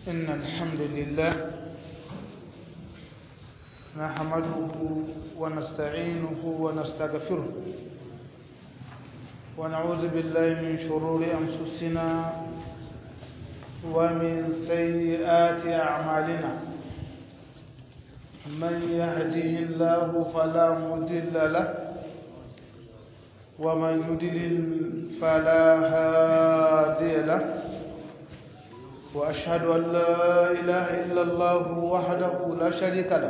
إن الحمد لله نحمده ونستعينه ونستغفره ونعوذ بالله من شرور أنفسنا ومن سيئات أعمالنا من يهده الله فلا مضل له ومن يضلل فلا هادي له وأشهد أن لا إله إلا الله وحده لا شريك له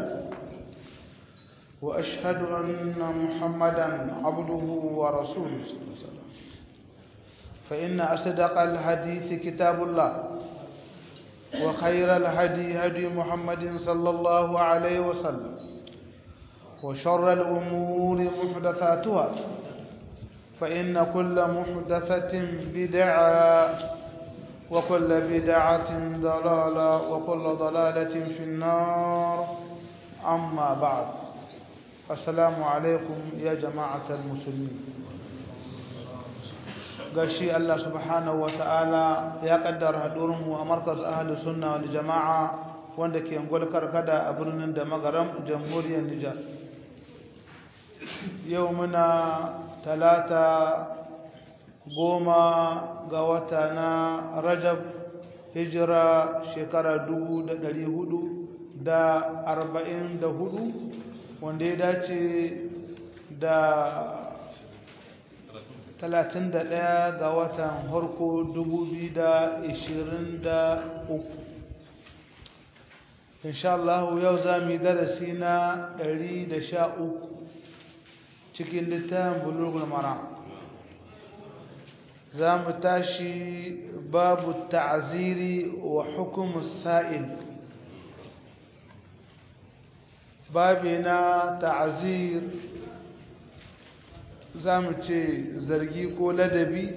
وأشهد أن محمدا عبده ورسوله صلى الله عليه وسلم فإن أصدق الحديث كتاب الله وخير الهدي هدي محمد صلى الله عليه وسلم وشر الأمور محدثاتها فإن كل محدثة بدعة وكل بدعة ضلالة وكل ضلالة في النار أما بعد السلام عليكم يا جماعة المسلمين gashi Allah subhanahu ta'ala ya kaddara hadurinmu a markaz ahli sunna wal jama'a wanda ke ngol karkada a birnin da magaram jamhuriyar Nijar yau muna talata goma ga wata na Rajab hijira shekara dubu da ɗari hudu da arba'in da hudu wanda ya dace da talatin da ɗaya ga watan harko dubu biyu da ishirin da uku inshallah yau za mu yi darasi na ɗari da sha uku cikin littafin bulugul mara za mu tashi babu ta'aziri wa hukumus sa'il babi na ta'azir za mu ce zargi ko ladabi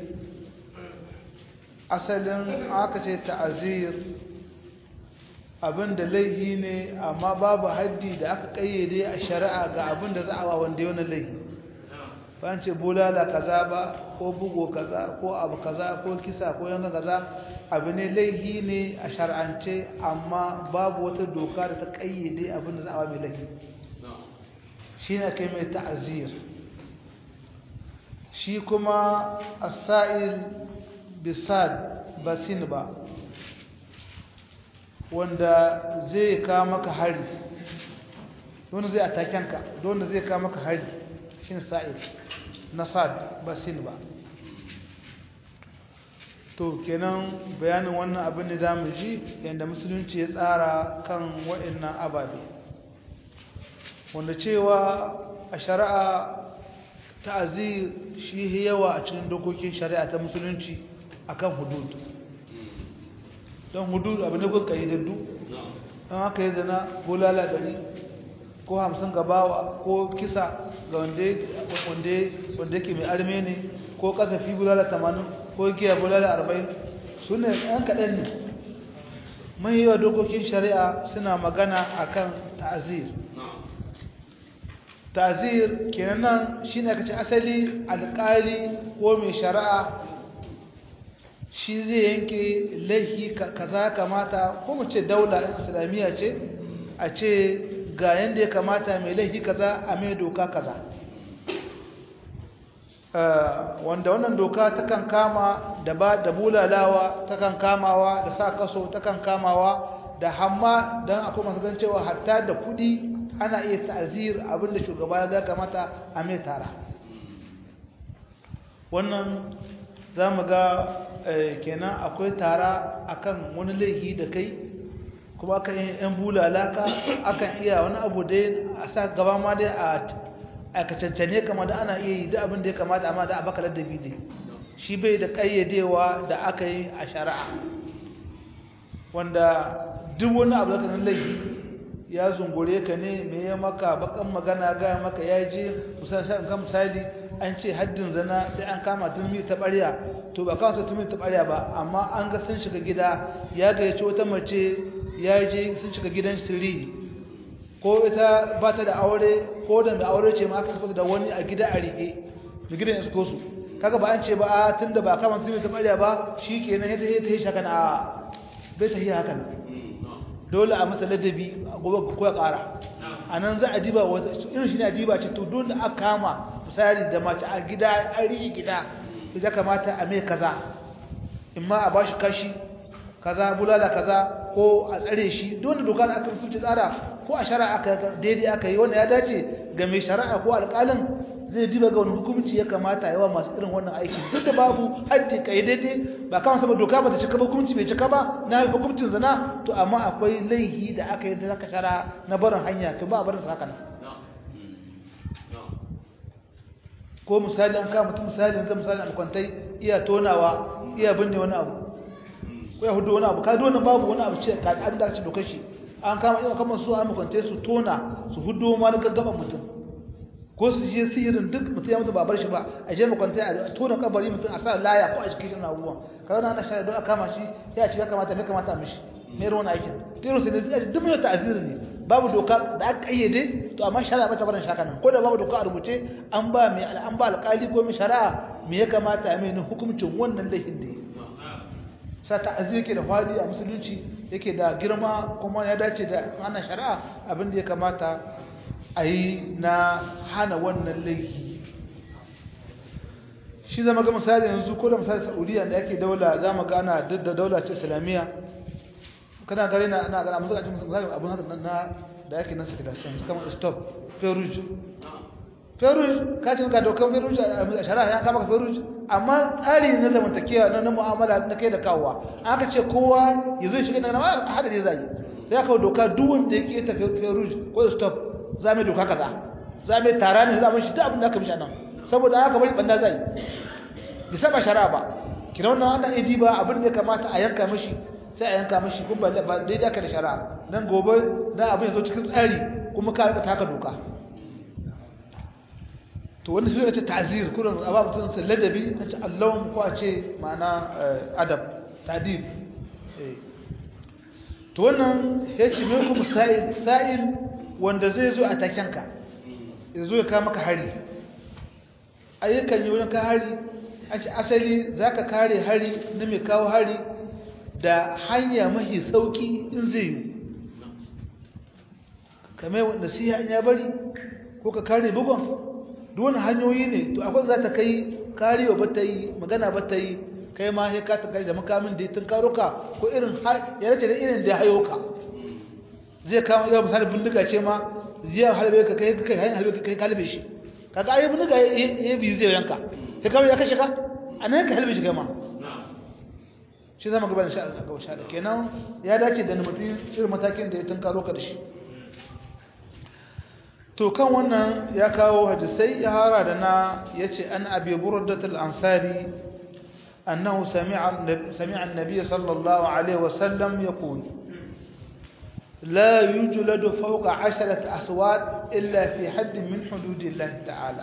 asalin aka ce ta'azir abinda laihi ne amma babu haddi da aka kayyade a shari'a ga abinda za a wa wanda yana laihi ba ce bulala kaza ba ko bugo kaza ko abu kaza ko kisa ko yanka kaza abu ne laihi ne a shar'ance amma babu wata doka da ta kayyade abinda za a wa mai laihi shi ne kai mai ta'azir shi kuma asa'il bisad basin ba wanda zai ka maka hari wanda zai atakenka wanda zai ka maka hari shi ne sa'il na sad basin ba to kenan bayanin wannan abin da za mu ji yadda musulunci ya tsara kan waɗannan ababe wanda cewa a shari'a ta'azir shi yawa a cikin dokokin shari'a ta musulunci akan hudud don hudud abu ne kun kayyadaddu don haka yi zana bulala ɗari ko hamsin gabawa ko kisa ga wanda ke mai arme ne ko kasafi bulala tamanin ko giya bulala arba'in su ne ɗan kaɗan ne mai yawa dokokin shari'a suna magana akan ta'azir tazir kenan shi ne kace asali alƙali ko mai shari'a shi zai yanke laifi kaza kamata ko mu ce daula islamiyya ce a ce ga yanda ya kamata mai laifi kaza a mai doka kaza wanda wannan doka takan kama da ba da bulalawa takan kamawa da sa kaso takan kamawa da hamma don akwai masu gan cewa hatta da kudi ana iya ta'azir abinda shugaba ya ga kamata a mai tara wannan za mu ga kenan akwai tara akan wani laifi da kai kuma akan yi yan bulalaka akan iya wani abu dai a sa gaba ma dai a kacancane kama da ana iya yi da abin da ya kamata amma da abaka ladabi dai shi bai da ƙayyadewa da aka yi a shari'a wanda duk wani abu da kanan laifi ya zungure ka ne me ya maka bakan magana ga maka ya je musamman ga misali an ce haddin zana sai an kama turmi ta ɓarya to ba kawai turmi ta ɓarya ba amma an ga sun shiga gida ya gayyaci wata mace ya je sun shiga gidan sirri ko ita ba ta da aure ko da da aure ce ma aka saka da wani a gida a rike da gidan ya suko su kaga ba an ce ba a tunda ba kama turmi ta ɓarya ba shi kenan ya ta yi shaka na bai ta yi hakan dole a masa ladabi gobe ko ya ƙara a nan za a diba wata irin shi ne a diba ce to dole a kama misali da mace a gida a riƙe gida to ya kamata a mai kaza in ma a ba shi kashi kaza bulala kaza ko a tsare shi dole doka da aka musulci tsara ko a shari'a aka daidai aka yi wannan ya dace ga mai shari'a ko alƙalin zai diba ga wani hukumci ya kamata yawa masu irin wannan aiki duk da babu haddi kai daidai ba kama saboda doka ba ta cika ba hukumci bai cika ba na hukumcin zina to amma akwai laihi da aka yi da zaka shara na barin hanya to ba a barin haka nan ko misali an kama mutum misali yanzu misali an kwantai iya tonawa iya binne wani abu ko ya hudu wani abu ka wannan babu wani abu ce ka an dace dokar shi an kama iya kama su an kwantai su tona su hudu ma na gaggaban mutum ko su je sihirin duk mutum ya mutu ba bar shi ba a je makwantai a tona kabari mutum a sa laya ko a cikin irin abubuwan kawai na ana shari'a don a kama shi ya ce ya kamata me kamata mishi me ruwan aikin tirin su ne duk mai ta'aziri ne babu doka da aka kayyade to amma shari'a bata barin shaka nan ko da babu doka a rubuce an ba mai an ba alƙali ko mai shari'a me ya kamata a mai hukuncin wannan laifin da sa ta'aziri yake da fadi a musulunci yake da girma kuma ya dace da ana shari'a abin da ya kamata a yi na hana wannan laifi shi zama ga misali yanzu ko da misali saudiya da yake daula za mu gana duk da daula ce islamiyya kana gare na ana gana musu gajin misali abin haka na da yake nan suke da sun kama stop feruj feruj ka ce ka dokan feruj a shari'a ya kama ka feruj amma tsari na zamantakewa na na mu'amala na kai da kawowa aka ce kowa ya zo shiga na a hada ne zai ya kawo doka duk wanda ya keta feruj ko stop za mu doka kaza za mu tara ne za mu shi ta abin da aka mishi nan saboda haka bari banda zai bi saba shari'a ba kina wannan wannan idi ba abin da ya kamata a yanka mishi sai a yanka mishi kuma ba daidai aka da shari'a nan gobe na abin ya zo cikin tsari kuma ka rika taka doka to wanda suka ce ta'zir kullum a ba mutum sai ladabi ta ce allahun ko a ce ma'ana adab tadib to wannan ya ce me kuma sa'il sa'il wanda zai zo a takenka ya zo ya kawo maka hari ayyukan yi wani ka hari an ce asali za ka kare hari na mai kawo hari da hanya mahi sauki in zai yi kamar wanda siya ya bari ko ka kare bugon duwane hanyoyi ne to akwai za ta kai karewa ba ta yi magana ba ta yi kai ma ya ka ta kai da makamin da ya tun karo ka ko irin ya race da irin da ya hayo ka zai kama yawan misali bindiga ce ma zai halbe ka kai kai hanyar halbe kai kalbe shi kaga ayi bindiga ya bi zai yanka kai kawai ya kashe ka a nan ka halbe shi kai ma shi zama gaba da sha'a ga sha'a kenan ya dace da mutum irin matakin da ya tunkaro ka da shi to kan wannan ya kawo hadisai ya hara da na yace an abi burdatul ansari annahu sami'a sami'a an-nabiy sallallahu alaihi wasallam yaqul لا يجلد فوق عشرة أصوات إلا في حد من حدود الله تعالى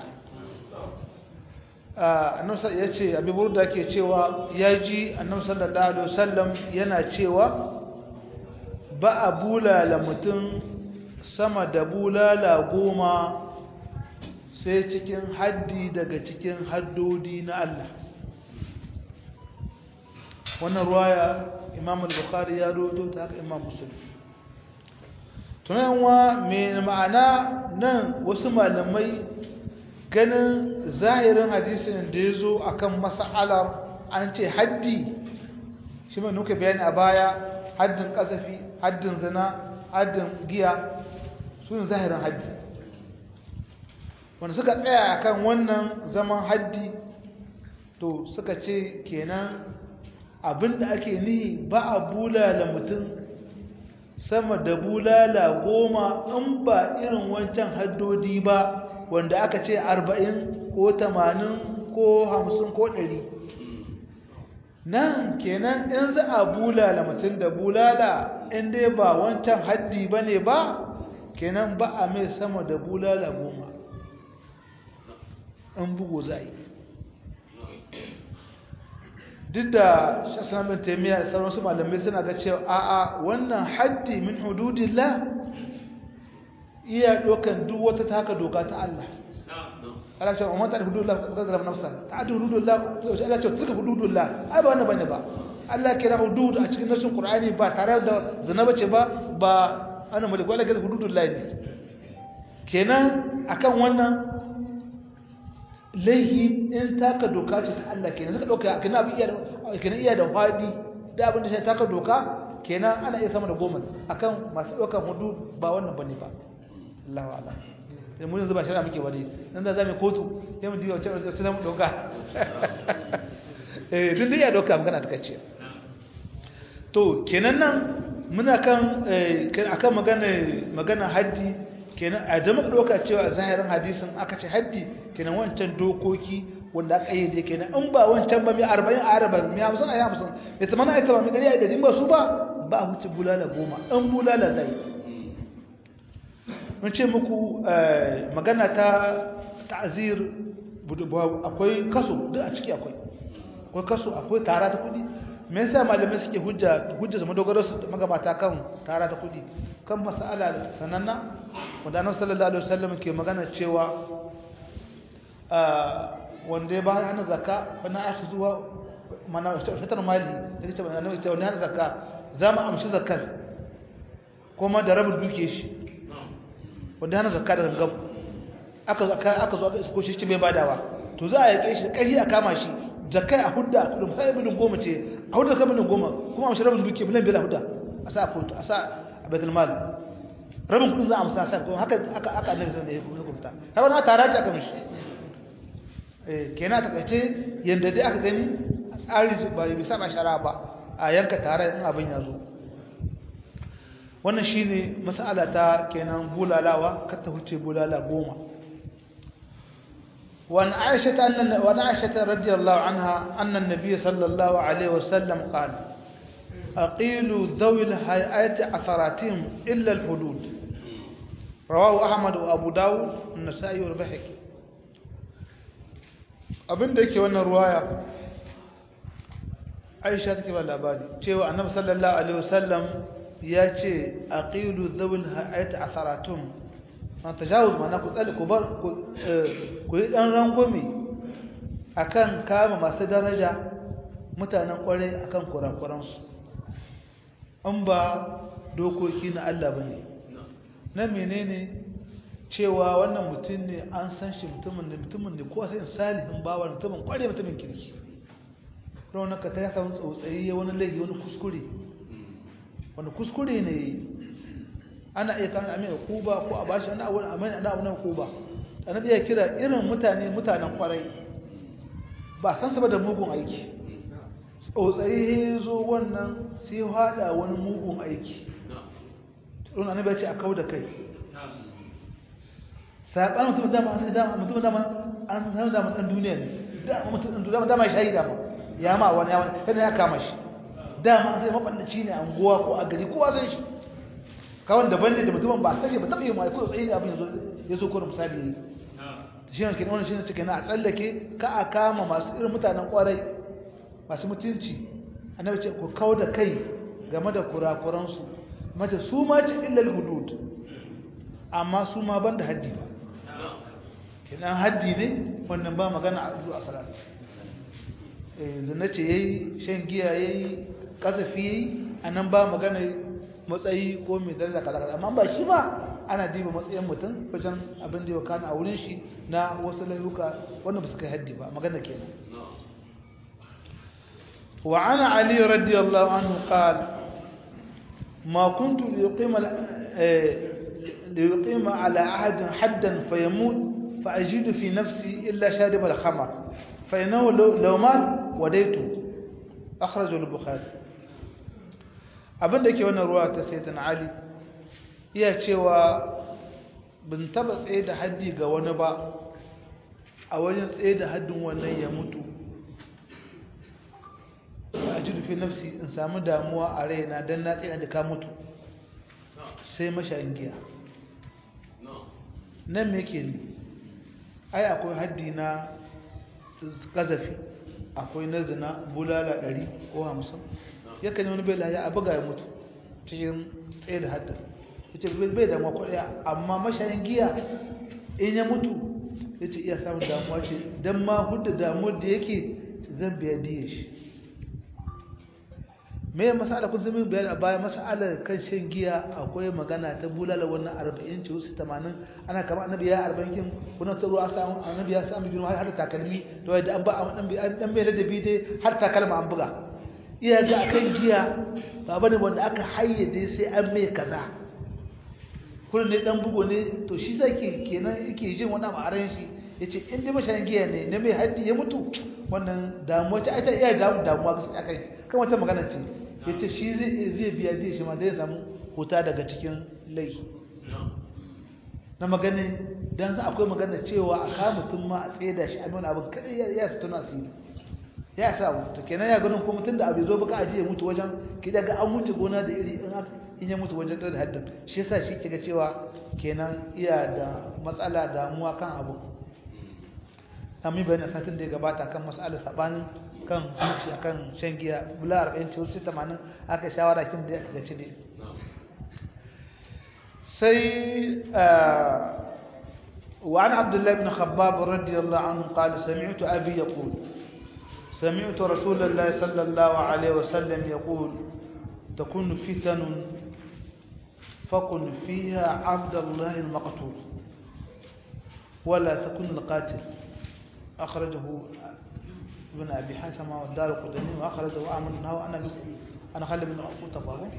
annabi ya ce abi burda ke cewa ya ji annabi sallallahu alaihi wasallam yana cewa ba a bulala mutum sama da bulala goma sai cikin haddi daga cikin haddodi na Allah wannan ruwaya imam al-bukhari ya roto ta haka imam muslim tunanwa mai ma'ana nan wasu malamai ganin zahirin hadisin da ya zo a kan masa'alar an ce haddi shi mai nuka bayani a baya haddin kasafi haddin zina haddin giya su ne zahirin haddi wanda suka tsaya a kan wannan zaman haddi to suka ce kenan abinda ake nihi ba a bulala mutum sama da bulala goma in ba irin wancan haddodi ba wanda aka ce arba'in ko tamanin ko hamsin ko ɗari nan kenan in za a bulala mutum da bulala in dai ba wancan haddi ba ne ba kenan ba a mai sama da bulala goma in bugu za yi duk da shasanar taimiyya da sauransu malamai suna ga cewa a'a wannan haddi min hududillah iya dokan duk wata taka doka ta Allah Allah ce umma ta hududullah ka zara nafsa ta adu hududullah to Allah ce tuka hududullah ai ba wannan bane ba Allah kira hudud a cikin nasin Qur'ani ba tare da zina bace ba ba ana malik wala kaza hududul lahi kenan akan wannan laihi in taka doka ce ta Allah kenan suka dauka kenan abin iya da kenan iya da fadi da abin da sai taka doka kenan ana iya sama da goma akan masu daukan hudud ba wannan bane ba Allahu a'lam sai mun yanzu ba shari'a muke wani nan da zamu kotu sai mu diwa cewa sai mu doka eh duk da ya doka magana ta kace to kenan nan muna kan akan magana magana haji kenan a da muka doka cewa zahirin hadisin aka ce haddi kenan wancan dokoki wanda aka yi da kenan in ba wancan ba mai 40 a 40 mai 50 a 50 mai 80 a 80 mai 100 a 100 ba su ba ba huce bulala goma in bulala zai mun ce muku magana ta ta'zir akwai kaso duk a ciki akwai akwai kaso akwai tara ta kudi me yasa malamai suke hujja hujja zama dogaro su magabata kan tara ta kudi kan mas'ala da sananna wanda annabi sallallahu alaihi wasallam ke magana cewa wanda ya bayar hana zakka wannan aka zuwa mana fitar mali da kace annabi ce wannan zakka za mu amshi zakkar kuma da rabin duke shi wanda hana zakka da gangam aka aka zo aka isko shi bai badawa to za a yake shi kari a kama shi zakai a hudda kudin sai bilin goma ce a hudda kan bilin goma kuma amshi rabin duke bilan bila hudda a sa kotu a sa a baitul mal rabin kudin za a amsa sa kuma haka aka aka annabi sallallahu alaihi wasallam hukunta har na tara ta kamar shi eh kenan ta kace yanda dai aka gani tsari ba bisa ba shara ba a yanka tare in abin ya zo wannan shine mas'ala ta kenan bulalawa kar ta huce bulala goma وعن عائشة أن وعن عائشة رضي الله عنها أن النبي صلى الله عليه وسلم قال أقيلوا ذوي الهيئات عثراتهم إلا الحدود رواه أحمد وأبو داود النسائي والبحكي abin da yake wannan ruwaya aisha take ba labari cewa annabi sallallahu alaihi wasallam ya ce aqilu dhawil hayat atharatum an tajawuz mana ku tsali ku bar ku yi dan rangwame akan kama masu daraja mutanen kwarai akan kurakuransu an ba dokoki na Allah bane na menene cewa wannan mutum ne an san shi mutumin da mutumin da ko sai salihin bawa mutumin kware mutumin kirki rauna ka ta ya samu tsautsayi wani laifi wani kuskure wani kuskure ne ana iya kan amin kuba ko a bashi ana wani amin ana wani kuba annabi ya kira irin mutane mutanen kwarai ba san sa da mugun aiki tsautsayi zo wannan sai hada wani mugun aiki rauna annabi ya ce a kauda kai saɓanin mutum dama an sai dama mutum dama an sanar dama ɗan duniya ne dama mutum ɗan dama dama shayi dama ya ma wani ya wani yana ya kama shi dama an sai maɓannaci ne a unguwa ko a gari kowa san shi kawai daban ne da mutumin ba sake ba taɓa yi mai ko tsaye ne abin ya zo ko da misali yi shi ne kenan wannan shi ne cikin na a tsallake ka a kama masu irin mutanen ƙwarai masu mutunci annabi ce ku kau da kai game da kurakuransu mace su ma ce illal hudud amma su ma ban da haddi ba kidan haddi ne wannan ba magana a zuwa salat eh zina ce yayi shan giya yayi kasafi yayi anan ba magana matsayi ko mai daraja kaza kaza amma ba shi ba ana diba matsayin mutum wajen abin da ya kana a wurin shi na wasu layuka wanda ba su kai haddi ba magana kenan wa ana ali radiyallahu anhu qala ما كنت ليقيم ليقيم على أحد حدا فيموت فأجد في نفسي إلا شارب الخمر فإنه لو, لو مات وديته أخرجه البخاري abin da ke wannan ruwa ta saitan ali iya cewa bin taba tsaye da haddi ga wani ba a wajen tsaye da haddin wannan ya mutu a ji rufe nafsi in samu damuwa a raina don na tsaye da ka mutu sai mashayin giya nan me ke ne ai akwai haddi na kazafi akwai na zina bulala ɗari ko hamsin yakan yi wani bai laye a buga ya mutu cikin tsaye da haddin ya ce bai damuwa kwaɗaya amma mashayin giya in ya mutu ya ce iya samun damuwa ce don ma hudu damuwar da yake zan biya diya shi me masala kun zama bayani a baya masalar kan shan giya akwai magana ta bulala wannan 40 ce wasu 80 ana kama annabi ya 40 kin kuna ta ruwa samu annabi ya samu girma har takalmi to da an ba dan dan bai ladabi dai har takalma an buga iya ga akan giya ba bane wanda aka hayyade sai an mai kaza kullun ne dan bugo ne to shi zake kenan yake jin wannan ma'aran shi yace in dai mashayin giya ne na mai haddi ya mutu wannan damuwa ta ita iya damu damuwa ga akai kan wata magana ce yace shi zai zai biya zai shi ma dai samu huta daga cikin lai na magana dan akwai magana cewa a ka mutum ma a tsaida shi a nuna abin kadai ya ya tuna asiri ya sa to kenan ya ganin ko mutum da abu zo baka aje ya mutu wajen ki daga an mutu gona da iri in in ya mutu wajen da haddin shi yasa shi kiga cewa kenan iya da matsala damuwa kan abu amma bayan satin da ya gabata kan mas'alar sabanin kan zuci akan shan giya bula 40 ce wasu 80 aka shawara kin da aka gaci dai sai وعن عبد الله بن خباب رضي الله عنه قال سمعت أبي يقول سمعت رسول الله صلى الله عليه وسلم يقول تكون فتن فكن فيها عبد الله المقتول ولا تكن القاتل أخرجه ابن أبي حاتم والدار القدني وأخرجه أحمد أنه أنا أنا خالد بن أخوة تقوى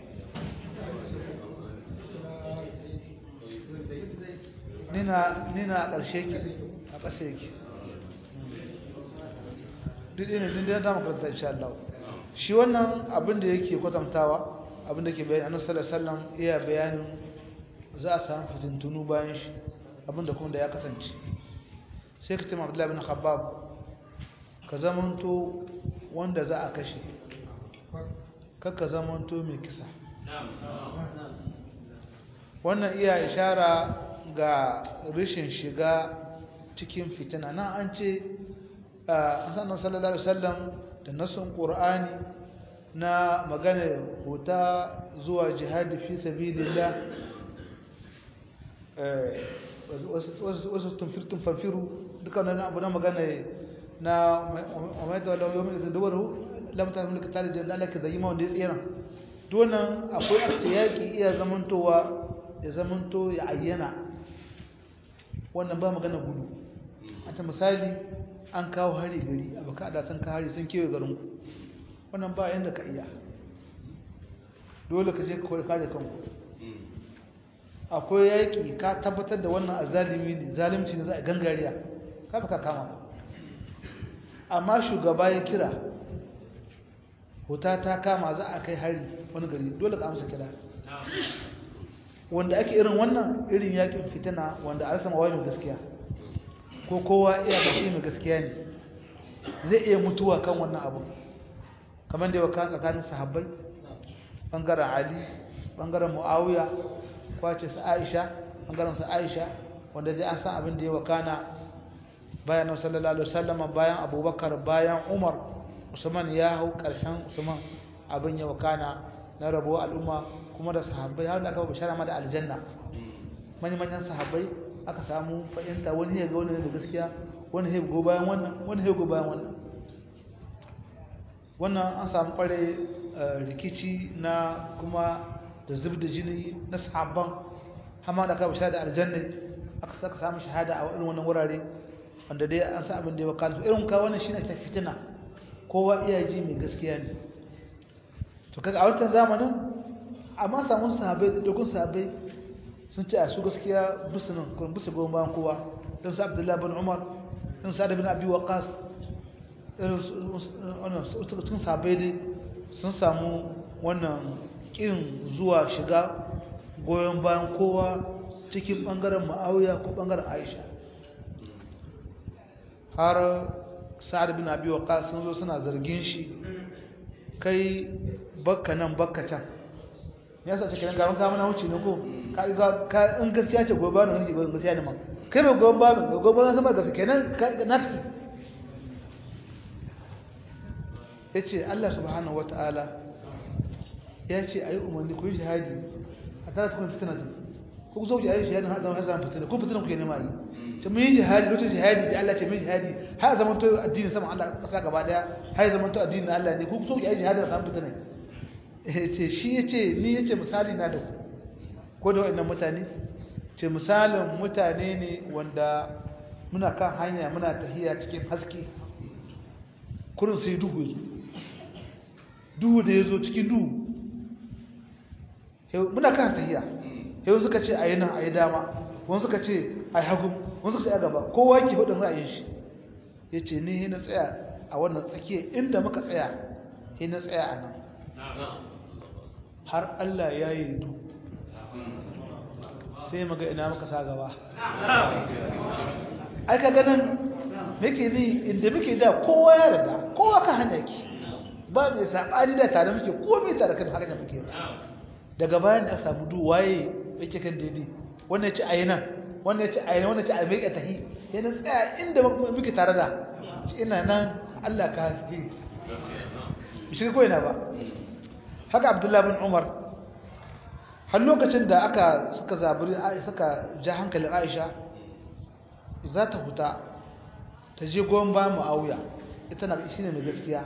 nina nina a ƙarshe ki a ƙasa yake duk ina din da ta makaranta insha Allah shi wannan abin da yake kwatantawa abin da ke bayani annabi sallallahu alaihi wasallam iya bayanin za a samu fitintunu bayan shi abin da kuma da ya kasance sai ka tuma Abdullahi bin Khabbab ka zamanto wanda za a kashe kakka zamanto mai kisa wannan iya ishara ga rashin shiga cikin fitina nan an ce a sannan sallallahu alaihi wasallam da nasun qur'ani na magana huta zuwa jihadi fi sabilillah wasu tumfirtun fanfiru duka wani abu na magana na umaita wadda yau mai zaduwaru lamta mulki tare da lalaka da yi ma wanda ya tsira donan akwai akta yaƙi iya zamantowa ya zamanto ya ayyana wannan ba magana gudu a ta misali an kawo hari gari a baka da sun ka hari sun kewaye garinku wannan ba yadda ka iya dole ka je ka kare kanku akwai yaƙi ka tabbatar da wannan azalimi ne zalimci ne za a gangariya ka baka kama amma shugaba ya kira huta ta kama za a kai hari wani gari dole ka amsa kira wanda ake irin wannan irin yakin fitina wanda a rasa mawajin gaskiya ko kowa iya gashi mai gaskiya ne zai iya mutuwa kan wannan abu kamar da yawa tsakanin sahabbai bangaren ali bangaren muawiya kwace su aisha bangaren su aisha wanda dai an san abin da ya wakana bayan nabi sallallahu alaihi wasallam bayan abubakar bayan umar usman ya hau karshen usman abin ya wakana na rabuwa al'umma kuma da sahabbai har da aka bishara ma da aljanna mani manyan sahabbai aka samu fahimta wani ya ga wani da gaskiya wani ya go bayan wannan wani ya go bayan wannan wannan an samu kware rikici na kuma da zub da jini na sahabban hama da aka bishara da aljanna aka saka samu shahada a irin wannan wurare wanda dai an sa abin da ya wakana irin ka wannan shine ta fitina kowa iya ji mai gaskiya ne to kaga a wancan zamanin amma samun sahabai da dogon sahabai sun ce a su gaskiya musulun kuma bisa goma bayan kowa don su abdullahi bin umar don su bin abi waqas sun sahabai dai sun samu wannan kin zuwa shiga goyon bayan kowa cikin bangaren ma'auya ko bangaren aisha har sa'ad bin abi waqas sun zo suna zargin shi kai bakka nan bakka can ya sa cikin gaban ka mana wuce ne ko ka in gaskiya ce gobe ba ne gaskiya ne ma kai ba gobe ba ne gobe ba sama gaskiya kenan nafsi yace Allah subhanahu wataala ya ce ayi umarni ku yi jihadi a tare kun fitina ku zo ji ayi jihadi har zama hazan fitina ku fitina ku ne mai to mun yi jihadi lokacin jihadi da Allah ce mun jihadi har zaman to addini sama Allah kasa gaba daya har zaman to addinin Allah ne ku zo ji ayi jihadi har zama fitina ce shi ya ce ni ya ce misali na da ko da waɗannan mutane ce misalin mutane ne wanda muna kan hanya muna tahiya cikin haske kurin sai duhu ya zo duhu da ya zo cikin duhu muna kan tahiya yau suka ce a yi nan a yi dama wani suka ce a yi hagu wani suka ce a gaba kowa ke hudun ra'ayin shi ya ce ni na tsaya a wannan tsakiya inda muka tsaya ya na tsaya a nan har Allah ya yi du sai maga ina muka sa gaba aika ganin muke ni inda muke da kowa ya rada kowa ka hanya ki ba mai saɓani da tare muke ko mai tare kan haka da muke daga bayan da samu du waye yake kan daidai wannan ya ce a yi nan wannan ya ce a yi nan wannan ya ce a mai tahi yana tsaya inda muke tare da ina nan Allah ka haske shi ko ina ba haka Abdullah bin Umar har lokacin da aka suka zaburi suka ja hankalin Aisha za ta huta ta je goyon ba Muawiya ita na shine mai gaskiya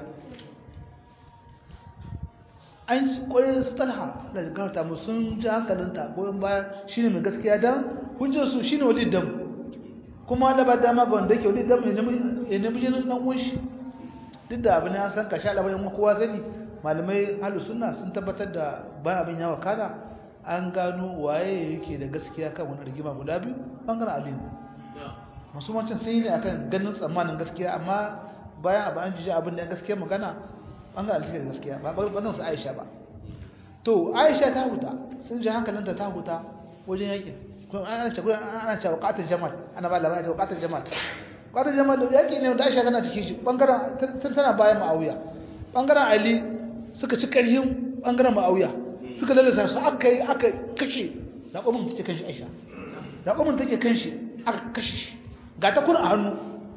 an kwaye su talha da garta mu sun ji hankalinta goyon bayan shine mai gaskiya dan hujjar su shine walid dam kuma da ba dama ba wanda yake walid dam ya nemi jinin dan uwan shi duk da abin ya san kashi alabarin kowa sani malamai halu sunna sun tabbatar da bayan abin ya wakana an gano waye yake da gaskiya kan wani rigima guda biyu bangaren ali masu macin sun yi ne akan ganin tsammanin gaskiya amma bayan abu an jiji abin da gaskiya magana bangaren ali da gaskiya ba bangaren su aisha ba to aisha ta huta sun ji hankalinta ta huta wajen yakin kuma ana ce ana ce waqatul jamal ana ba labarin waqatul jamal waqatul jamal da yaki ne da aisha tana cikin shi bangaren tana bayan ma'awiya bangaren ali suka ci karhin bangaren ma'awiya suka lalasa su aka yi aka kashe raƙomin take kan shi aisha raƙomin take kan shi aka kashe shi ga ta kuna a hannu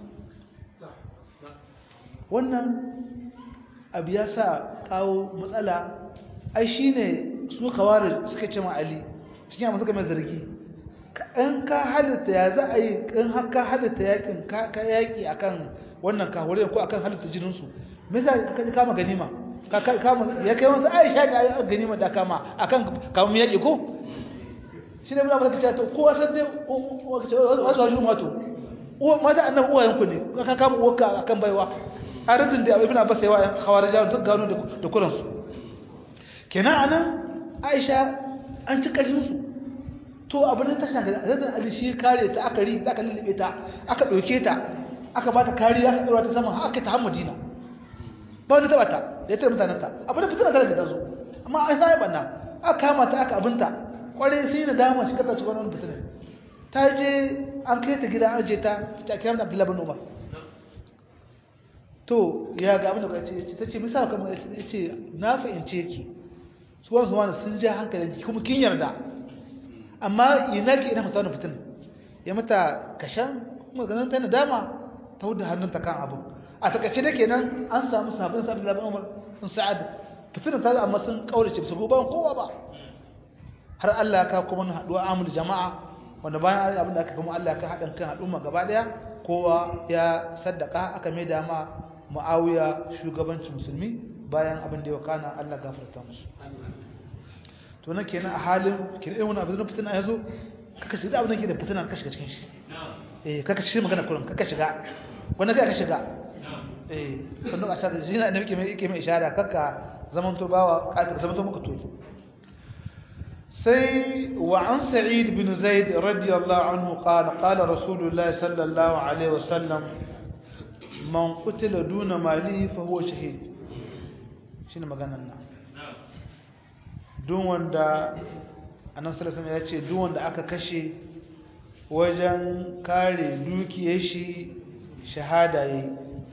wannan abu ya sa kawo matsala ai shi ne su kawarar suka ce ali cikin amma suka mai zargi in ka halitta ya za a yi in ka halitta yakin ka yaƙi akan wannan kahurai ko akan halitta jininsu me za ka kama ganima ya kai wasu aisha da ya ganima da kama akan kamun yaƙi ko shi ne muna maka cewa kowa san dai wasu wasu mato mata annan uwayen ku ne ka kama uwarka akan baiwa a rajin da ibn abbas yawa yan khawarija suka gano da kuran su kenan anan aisha an ci kashin su to abin da ta shanga da ali shi kare ta aka ri aka lullube ta aka dauke ta aka bata kariya aka dora ta sama aka ta Madina ba wani taba ta da ya tare mutanen ta abin da fitina ta ta zo amma an sai banna aka kama ta aka abinta kware sai na dama shi kasa cikin wannan fitina ta je an kai ta gida an je ta ta kira Abdullahi bin Umar to ya ga abin da ba ce ta ce misali kamar ya ce na fahimce ki su wani zuwa sun ja hankalin ki kuma kin yarda amma ina ki ina mata wani fitin ya mata kashan kuma ganin ta nadama ta wuce hannunta kan abu a takaice da kenan an samu sabon sabon labin umar sun sa'ad fitin ta amma sun kaurace su ba kowa ba har Allah ya kawo kuma haduwa amul jama'a wanda bayan abin da aka kuma Allah ya ka haɗin kan al'umma gaba daya kowa ya saddaka aka mai dama Muawiya shugabancin musulmi bayan abin da ya wakana Allah gafarta musu to nan kenan a halin kiran wani abin da fitina yazo kaka shiga abin da ke da fitina kaka shiga cikin shi eh kaka shi magana kullum kaka shiga wanda kai ka shiga eh sannan a shaka jina annabi ke mai yake mai ishara kaka zaman to bawa ka zaman to muka to sai wa an sa'id bin zaid radiyallahu anhu qala qala rasulullah sallallahu alaihi wasallam man qutila duna mali fa huwa shahid shine maganar nan duk wanda annabi sallallahu alaihi ya ce duk wanda aka kashe wajen kare dukiyar shi shahada yayi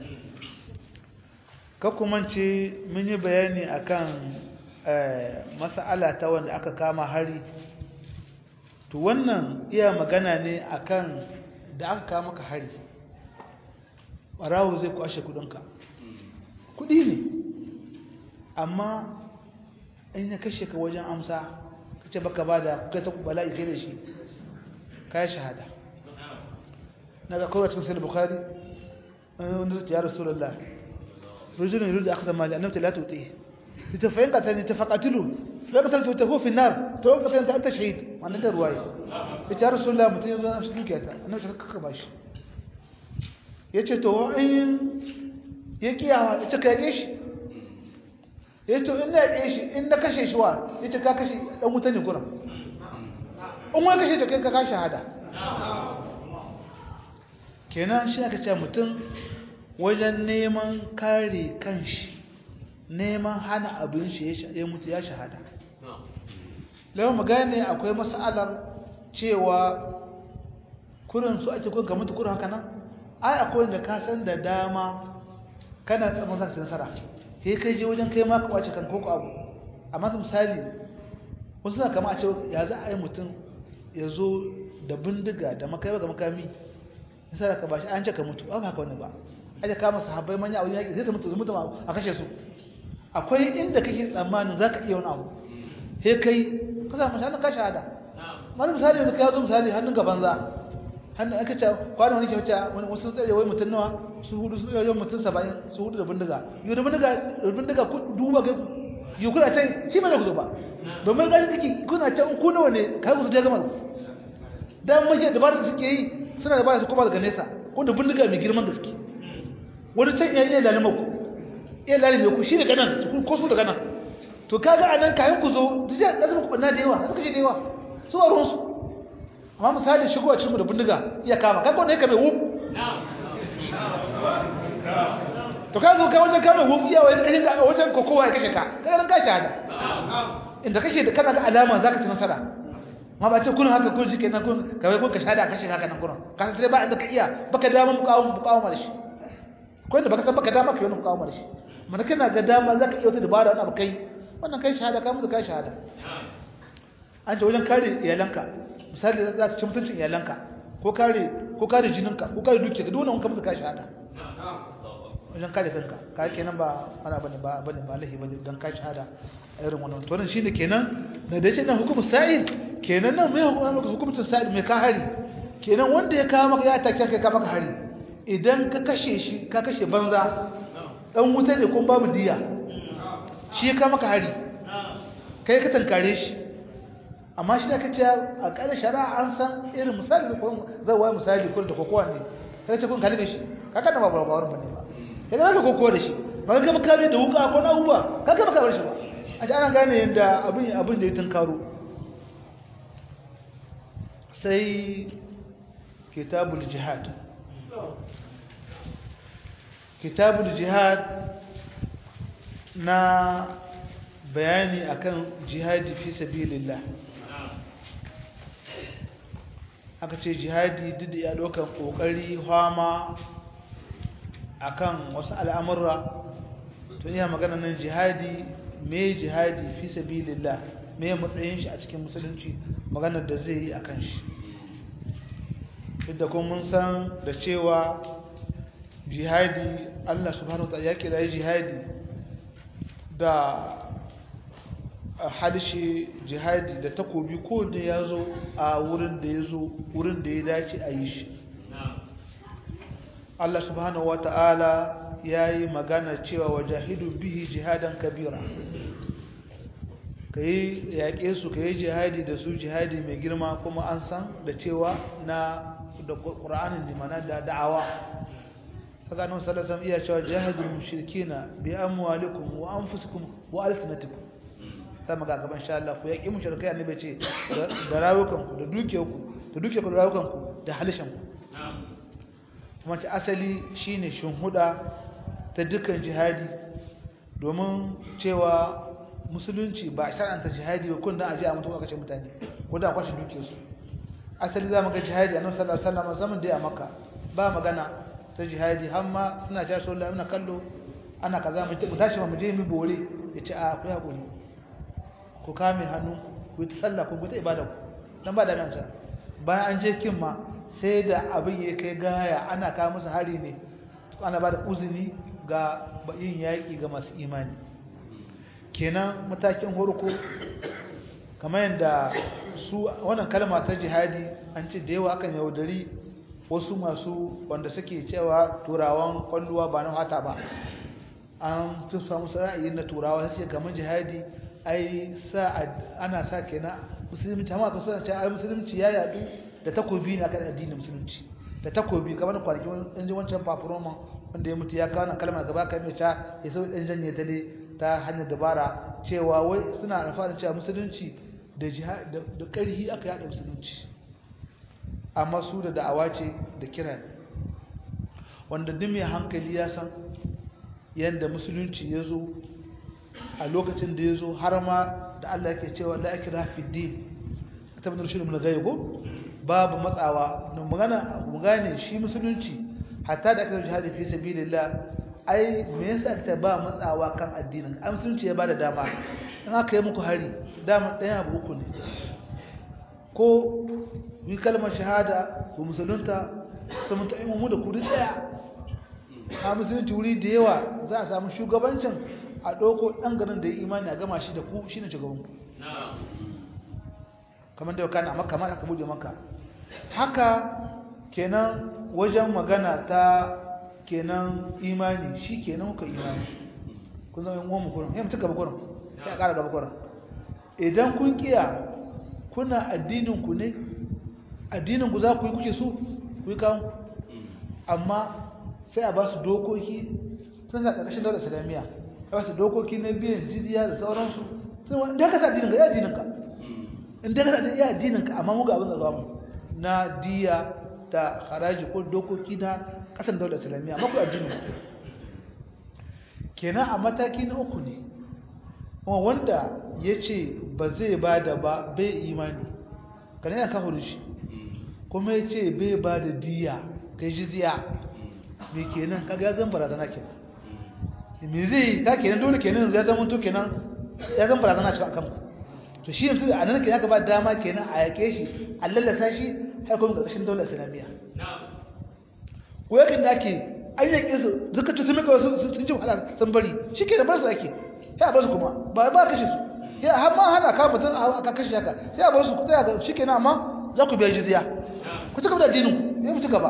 ka kuma ce mun yi bayani akan mas'ala ta wanda aka kama hari to wannan iya magana ne akan da aka kama ka hari ɓarawo zai kwashe kudinka kudi ne amma in ya kashe ka wajen amsa kace baka ba da kai ta bala'i kai da shi kai shahada na ga kawai cikin sahih bukhari wanda zai ya rasulullah rujulun yuridu akhdha mali annabta la tuti ita fa yanka tani ta faqatilu fa yanka ta tafu fi nar to yanka tani ta anta shahid wannan da ruwaye ita rasulullah mutun yazo na shi dukiya ta annabi ta kaka bashi yace to in ya kiyawa ita ka yake shi yace to in na yake shi in na kashe shi wa yace ka kashe dan wuta ne gurin in wani kashe ta kai ka ka shahada kenan shi aka ce mutum wajen neman kare kanshi neman hana abin shi ya mutu ya shahada lawan magana akwai mas'alar cewa kurin su ake kun ka mutu kurin haka nan ai akwai da ka san da dama kana tsaman za ka ci nasara sai kai je wajen kai ma ka kwace kan koko abu amma misali wasu na kama a ce ya za a yi mutum ya zo da bindiga da makaiwa ga makami nasara ka bashi an ce ka mutu ba haka wani ba aje kama sahabbai manya a wajen yaƙi zai ta mutu mutu a kashe su akwai inda kake tsammanin za ka iya wani abu he kai ka samu hannun ka shahada wani misali yanzu ka yazo misali hannun gaban za hannun aka ce kwanan wani ke wuce wani wasu tsere wai mutum nawa su hudu su tsere mutum saba'in su hudu da bindiga yau da bindiga da bindiga ku duba kai yi kuna can shi ba da ku zo ba domin gani suke kuna can ku nawa ne kai ku zo ta gama dan mace da ba da suke yi suna da ba su kuma daga nesa ko da bindiga mai girman gaske wani can ya iya lalima ku iya lalima ku shi da ganan ko su da ganan to kaga anan kayan ku zo duk da zama ku banna da yawa suka je da yawa su a ruwansu amma misali shigo a cikin da bindiga iya kama kai ko ne ka mai wuf to ka zo ka wajen kama wuf iya wajen a wajen kokowa ya kashe ka kai ran ka shahada inda kake da kana da alama zaka ci nasara ma ba ce kun haka kun ji kenan kun kawai kun ka shahada kashe haka nan kuran ka sai ba inda ka iya baka dama mukawo mukawo da shi ko inda baka san baka dama ka yi mukawo da shi mana kana ga dama zaka iya wata dabara wani abu kai wannan kai shahada ka mutu kai shahada an ce wajen kare iyalanka misali za ka ci mutuncin iyalanka ko kare ko kare jininka ko kare dukiyarka duk wannan ka mutu kai shahada wajen kare kanka ka kenan ba ana bane ba bane ba lahi bane dan kai shahada irin wannan to nan shine kenan da da yace nan hukumu sa'id kenan nan mai hukumcin sa'id mai ka hari kenan wanda ya kawo maka ya take kai ka maka hari idan ka kashe shi ka kashe banza dan wuta ne ko babu diya shi ya kawo maka hari kai ka tankare shi amma shi da kace a ƙarshen shari'a an san irin misali ko zai wai misali ko da kokowa ne kai ce kun kalli shi kaga da babu babu bane ba kai ga kokowa da shi ba ga maka da wuka ko na uba kaga baka bar shi ba a ji ana gane yadda abin abin da ya tunkaro sai kitabul jihad kitabul jihad na bayani akan jihadi fi sabilillah aka ce jihadi duk da ya ɗaukar ƙoƙari hama akan wasu al'amurra to iya magana nan jihadi me jihadi fi sabilillah me matsayin shi a cikin musulunci maganar da zai yi akan shi duk kuma mun san da cewa jihadi Allah subhanahu wa ya kira jihadi da harshe jihadi da takobi ko da ya zo a wurin da ya zo wurin da ya dace a yi shi Allah subhanahu wa ta'ala ya yi magana cewa wa jahidun bihi jihadan kabira ka yi yaƙe su ka yi jihadi da su jihadi mai girma kuma an san da cewa na da ƙura'anin limana da da'awa haka nan salasan iya cewa jihadin mushrikina bi amwalikum wa anfusikum wa alsinatikum sai maga gaban sha Allah ku yaƙi mushrikai annabi ce da rayukanku da dukiyarku da dukiyarku da rayukanku da halishanku kuma ta asali shine shinhuda ta dukkan jihadi domin cewa musulunci ba shar'anta jihadi ba kun dan aje a mutu aka ce mutane ko da kwashi dukiyarsu asali za mu ga jihadi annabi sallallahu alaihi wasallam zaman da ya maka ba magana ta jihadi har ma suna cewa sallallahu alaihi kallo ana kaza mu tashi mu je mu bore yace a ku hakuri ku kame hannu ku ta sallah ku ta ibada ku dan ba da nan bayan an je kin ma sai da abin ya kai gaya ana kawo musu hari ne ana ba da uzuri ga yin yaƙi ga masu imani kenan matakin horko kamar yadda su wannan kalma ta jihadi an ce da yawa akan yaudari wasu masu wanda suke cewa turawan kwalluwa ba na hata ba an tusa musu ra'ayi na turawa sai kamar jihadi ai sa ana sa kenan musulunci amma ka suna cewa ai musulunci ya yadu da takobi ne akan addinin musulunci da takobi kamar kwanaki wani ji wancan papuroma wanda ya mutu ya kawo nan kalmar gaba kan mai ta ya so ɗan janye ta ne ta hanyar dabara cewa wai suna alfahari cewa musulunci da da ƙarhi aka yada musulunci amma su da da'awa ce da kira wanda duk mai hankali ya san yadda musulunci ya zo a lokacin da ya zo har ma da Allah yake cewa la ikra fi din ta bin rushin mun gaibo babu matsawa na magana mu gane shi musulunci hatta da aka jihadi fi sabilillah ai me yasa aka ba matsawa kan addinin ai musulunci ya bada dama in aka yi muku hari dama ɗaya abu uku ne ko yi kalmar shahada ko musulunta su mutu mu da kudi ɗaya a musulunci wuri da yawa za a samu shugabancin a ɗauko ɗan garin da ya imani a gama shi da ku shi ne shugabanku kamar da kana amma kamar aka buɗe maka haka kenan wajen magana ta kenan imani shi kenan kuka imani kun zama yin uwan mukurin ya mutu gaba kurin ya ƙara gaba kurin idan kun kiya kuna addininku ne addininku za ku yi kuke so ku yi kawo amma sai a ba su dokoki sun sa ƙarƙashin daular islamiyya a ba su dokoki na biyan jizya da sauransu sun wani da ka sa addininka ya addininka in da ka sa ya addininka amma muga abin da za mu na diya da haraji ko dokoki na ƙasan daular islamiyya amma ku addinin kenan a mataki na uku ne kuma wanda ya ce ba zai ba da ba bai imani kanan yana kawo shi kuma ya ce bai ba da diya kai jizya me kenan kaga ya zan barazana kenan me zai ka kenan dole kenan ya zama to kenan ya zan barazana cikin akan ku to shi ne a nan kenan ka ba dama kenan a yake shi a lallasa shi har kuma ƙarƙashin daular islamiyya ko yakin da ake an yake su zuka ci sun mika wasu sun ji wahala sun bari shi ke da bar su ake sai a bar su kuma ba ba kashe su sai har ma hana ka mutum a kashe haka sai a bar su ku tsaya ga shi kenan amma za ku biya jizya ku ci gaba da addinin ku ya mutu gaba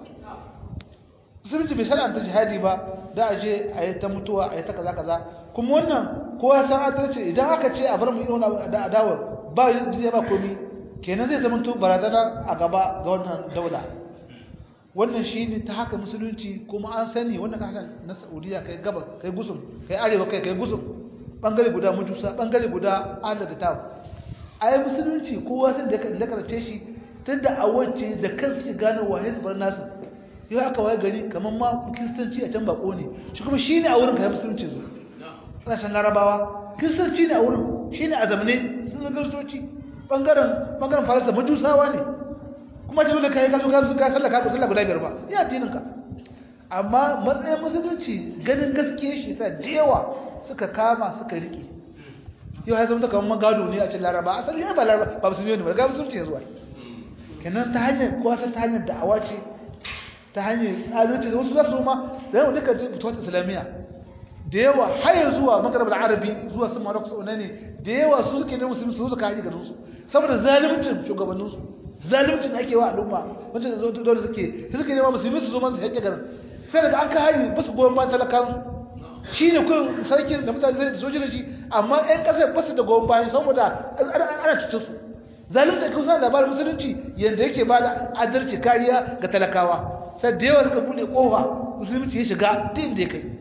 musulunci bai sana'anta jihadi ba da a je a yi ta mutuwa a yi ta kaza kaza kuma wannan kowa san adalci idan aka ce a bar mu irin da adawa ba jizya ba komi kenan zai zama to barazana a gaba ga wannan daula wannan shi ne ta haka musulunci kuma an sani wannan kasashen na saudiya kai gaba kai gusum kai arewa kai kai gusum bangare guda majusa bangare guda ala da tabu a yi musulunci kowa sai da ya karace shi tun da a wacce da kansu ke gano wa hezbar nasu yau aka waye gari kamar ma kiristanci a can bako ne shi kuma shi ne a wurin kayan musulunci zo ƙasashen larabawa kiristanci ne a wurin shi ne a zamane sun na kiristoci ɓangaren ɓangaren farisa majusawa ne kuma ta dole kai ka zo ka zo ka sallah ka sallah guda biyar ba ya addinin ka amma matsayin musulunci ganin gaskiya shi sa da yawa suka kama suka rike yau ya zama kamar magado ne a cikin laraba asali ya ba laraba ba musulmi ne ba ga musulunci ya zuwa kenan ta hanyar ko ta hanyar da'awa ce ta hanyar tsalunci da wasu za su ma da yawa duka fitowar islamiyya da yawa har yanzu zuwa magarabar arabi zuwa sun marok sau ne da yawa su suke ne musulmi su suka haji garinsu saboda zalimcin shugabanninsu zalimcin ake wa al'umma wanda zo dole suke sai suke nema musulmi su zo man su haƙe garin sai daga an ka hari ba su goyon bayan talakan shi ne kun sarki da mutane zai sojin shi amma ƴan ƙasar ba su da goyon bayan saboda ana cutar su zalimta ake kusa labarin musulunci yadda yake ba da adalci kariya ga talakawa sai da yawa suka buɗe ƙofa musulunci ya shiga duk inda ya kai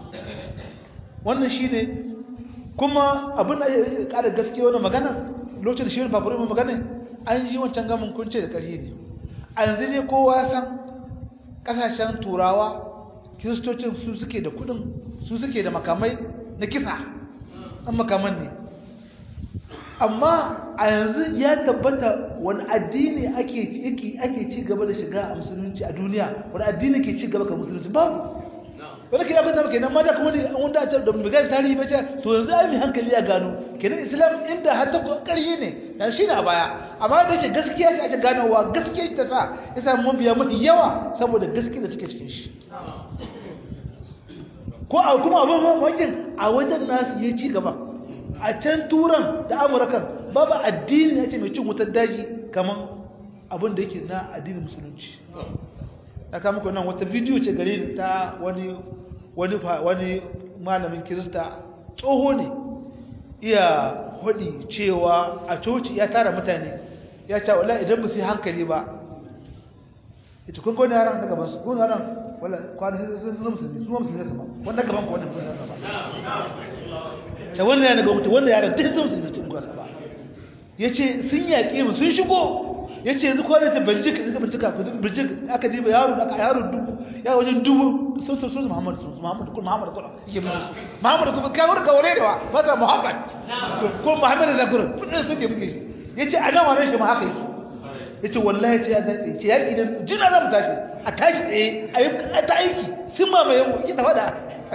wannan shi ne kuma abin da ya ƙara gaskiya wani magana lokacin da shi wani fafarin magana an ji wancan gamin kunce da ƙarfi ne a yanzu ne kowa ya san ƙasashen turawa kiristocin su suke da kudin su suke da makamai na kisa an makaman ne amma a yanzu ya tabbata wani addini ake ake ci gaba da shiga a musulunci a duniya wani addini ke ci gaba ka musulunci babu wani kira kan kenan ma da kuma wanda a da bugan tarihi ba ce to yanzu ai mai hankali ya gano kenan islam inda har ta ƙarfi ne dan shi ne a baya amma da yake gaskiya ce ake ganowa gaskiya ta sa ya samu mabiya mafi yawa saboda gaskiya da take cikin shi ko a kuma abin mamakin a wajen nasu ya ci gaba a can turan da amurkan babu addini ya ce mai cin wutar daji kamar abin da yake na addinin musulunci ta kama ku nan wata bidiyo ce gare ta wani wani wani malamin kirista tsoho ne iya hudi cewa a coci ya tara mutane ya ce wala idan ba su yi hankali ba ita kun kone yaran daga basu kun yaran wala kwanu sai sun musulmi su musulmi sama wanda gaban ku wannan kun yaran ba ta wannan yana ga mutu wannan yaran duk sun musulmi tun gwasa ba yace sun yaƙe mu sun shigo yace yanzu ko da ta Belgium suka bincika ku Belgium aka diba yaro aka yaro dubu ya wajen dubu sun sun sun Muhammad sun Muhammad kun Muhammad kun yake mu Muhammad kun ka wurka wure da wa mata Muhammad ko Muhammad da gurin fudin suke buge yace a nan wannan shi ma haka yake yace wallahi ce ya dace ce yaki da jina za mu tashi a tashi tsaye a ta aiki sun mamaye mu ki ta fada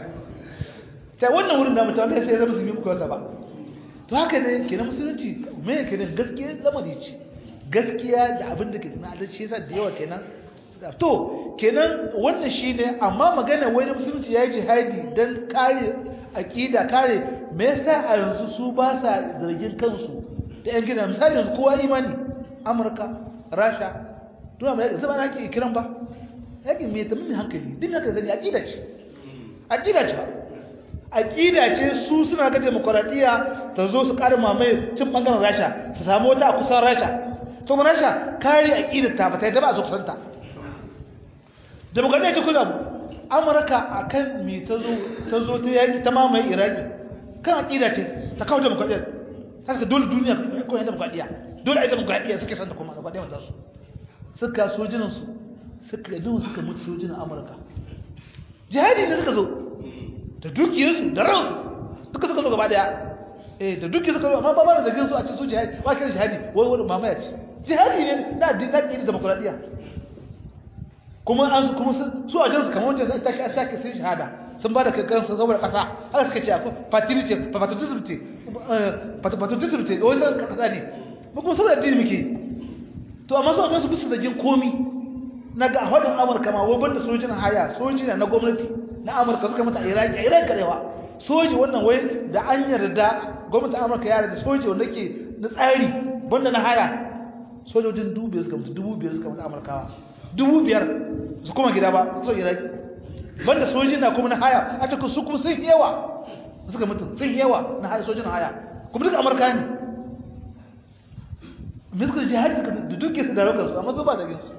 sai wannan wurin da mutum sai ya zama su yi muku wasa ba to haka ne kenan musulunci me kenan gaskiya lamari ce gaskiya da abin da ke tana da shi yasa da yawa kenan to kenan wannan shine amma magana wai musulunci yayi jihadi dan kare aqida kare me yasa a yanzu su ba sa zargin kansu da yan gida misali yanzu kowa imani Amurka Rasha tuna ba zama na ke kiran ba yake me tamin hankali din haka zani aqida ce aqida ce aqida ce su suna ga demokradiya ta zo su ƙara mamaye cin bangaren Rasha su samu wata a kusan Rasha to mun rasha kare aqidar ta ba ta yadda ba su kusanta demokradiya ce kula amurka akan me ta zo ta zo ta yaki ta mamaye iraki kan aqida ce ta kawo demokradiya haka dole duniya ko yanda demokradiya dole ai demokradiya suke santa kuma demokradiya mata su suka sojinan su suka dawo suka mutu sojinan amurka jihadi ne suka zo da dukiyarsu da ransu suka suka zo gaba daya eh da dukiyar suka zo amma ba ba da zagin su a cikin su jihadi ba kiran jihadi wai wani mamaya ce jihadi ne na din na din demokradiya kuma an kuma su a jansu kamar wanda zai take a sake sun shahada sun ba da kankan su saboda kasa haka suka ce patriotism ce patriotism ce patriotism ce wai san kasa ne mu kuma saboda addini muke to amma su a jansu bisa zagin komi na ga hadin Amurka ma wai banda sojin haya soji na gwamnati na Amurka suka mata Iraki Iraki karewa soji wannan wai da an yarda gwamnatin Amurka ya yarda soji wanda ke na tsari banda na haya sojojin dubu biyar suka mutu dubu biyar suka mutu amurkawa dubu biyar su kuma gida ba su iraki banda sojin na kuma na haya a cikin su kuma sun yawa suka mutu sun yawa na haya sojin haya kuma duka amurka ne miskar jihar da duke su da rokar su amma su ba da ginsu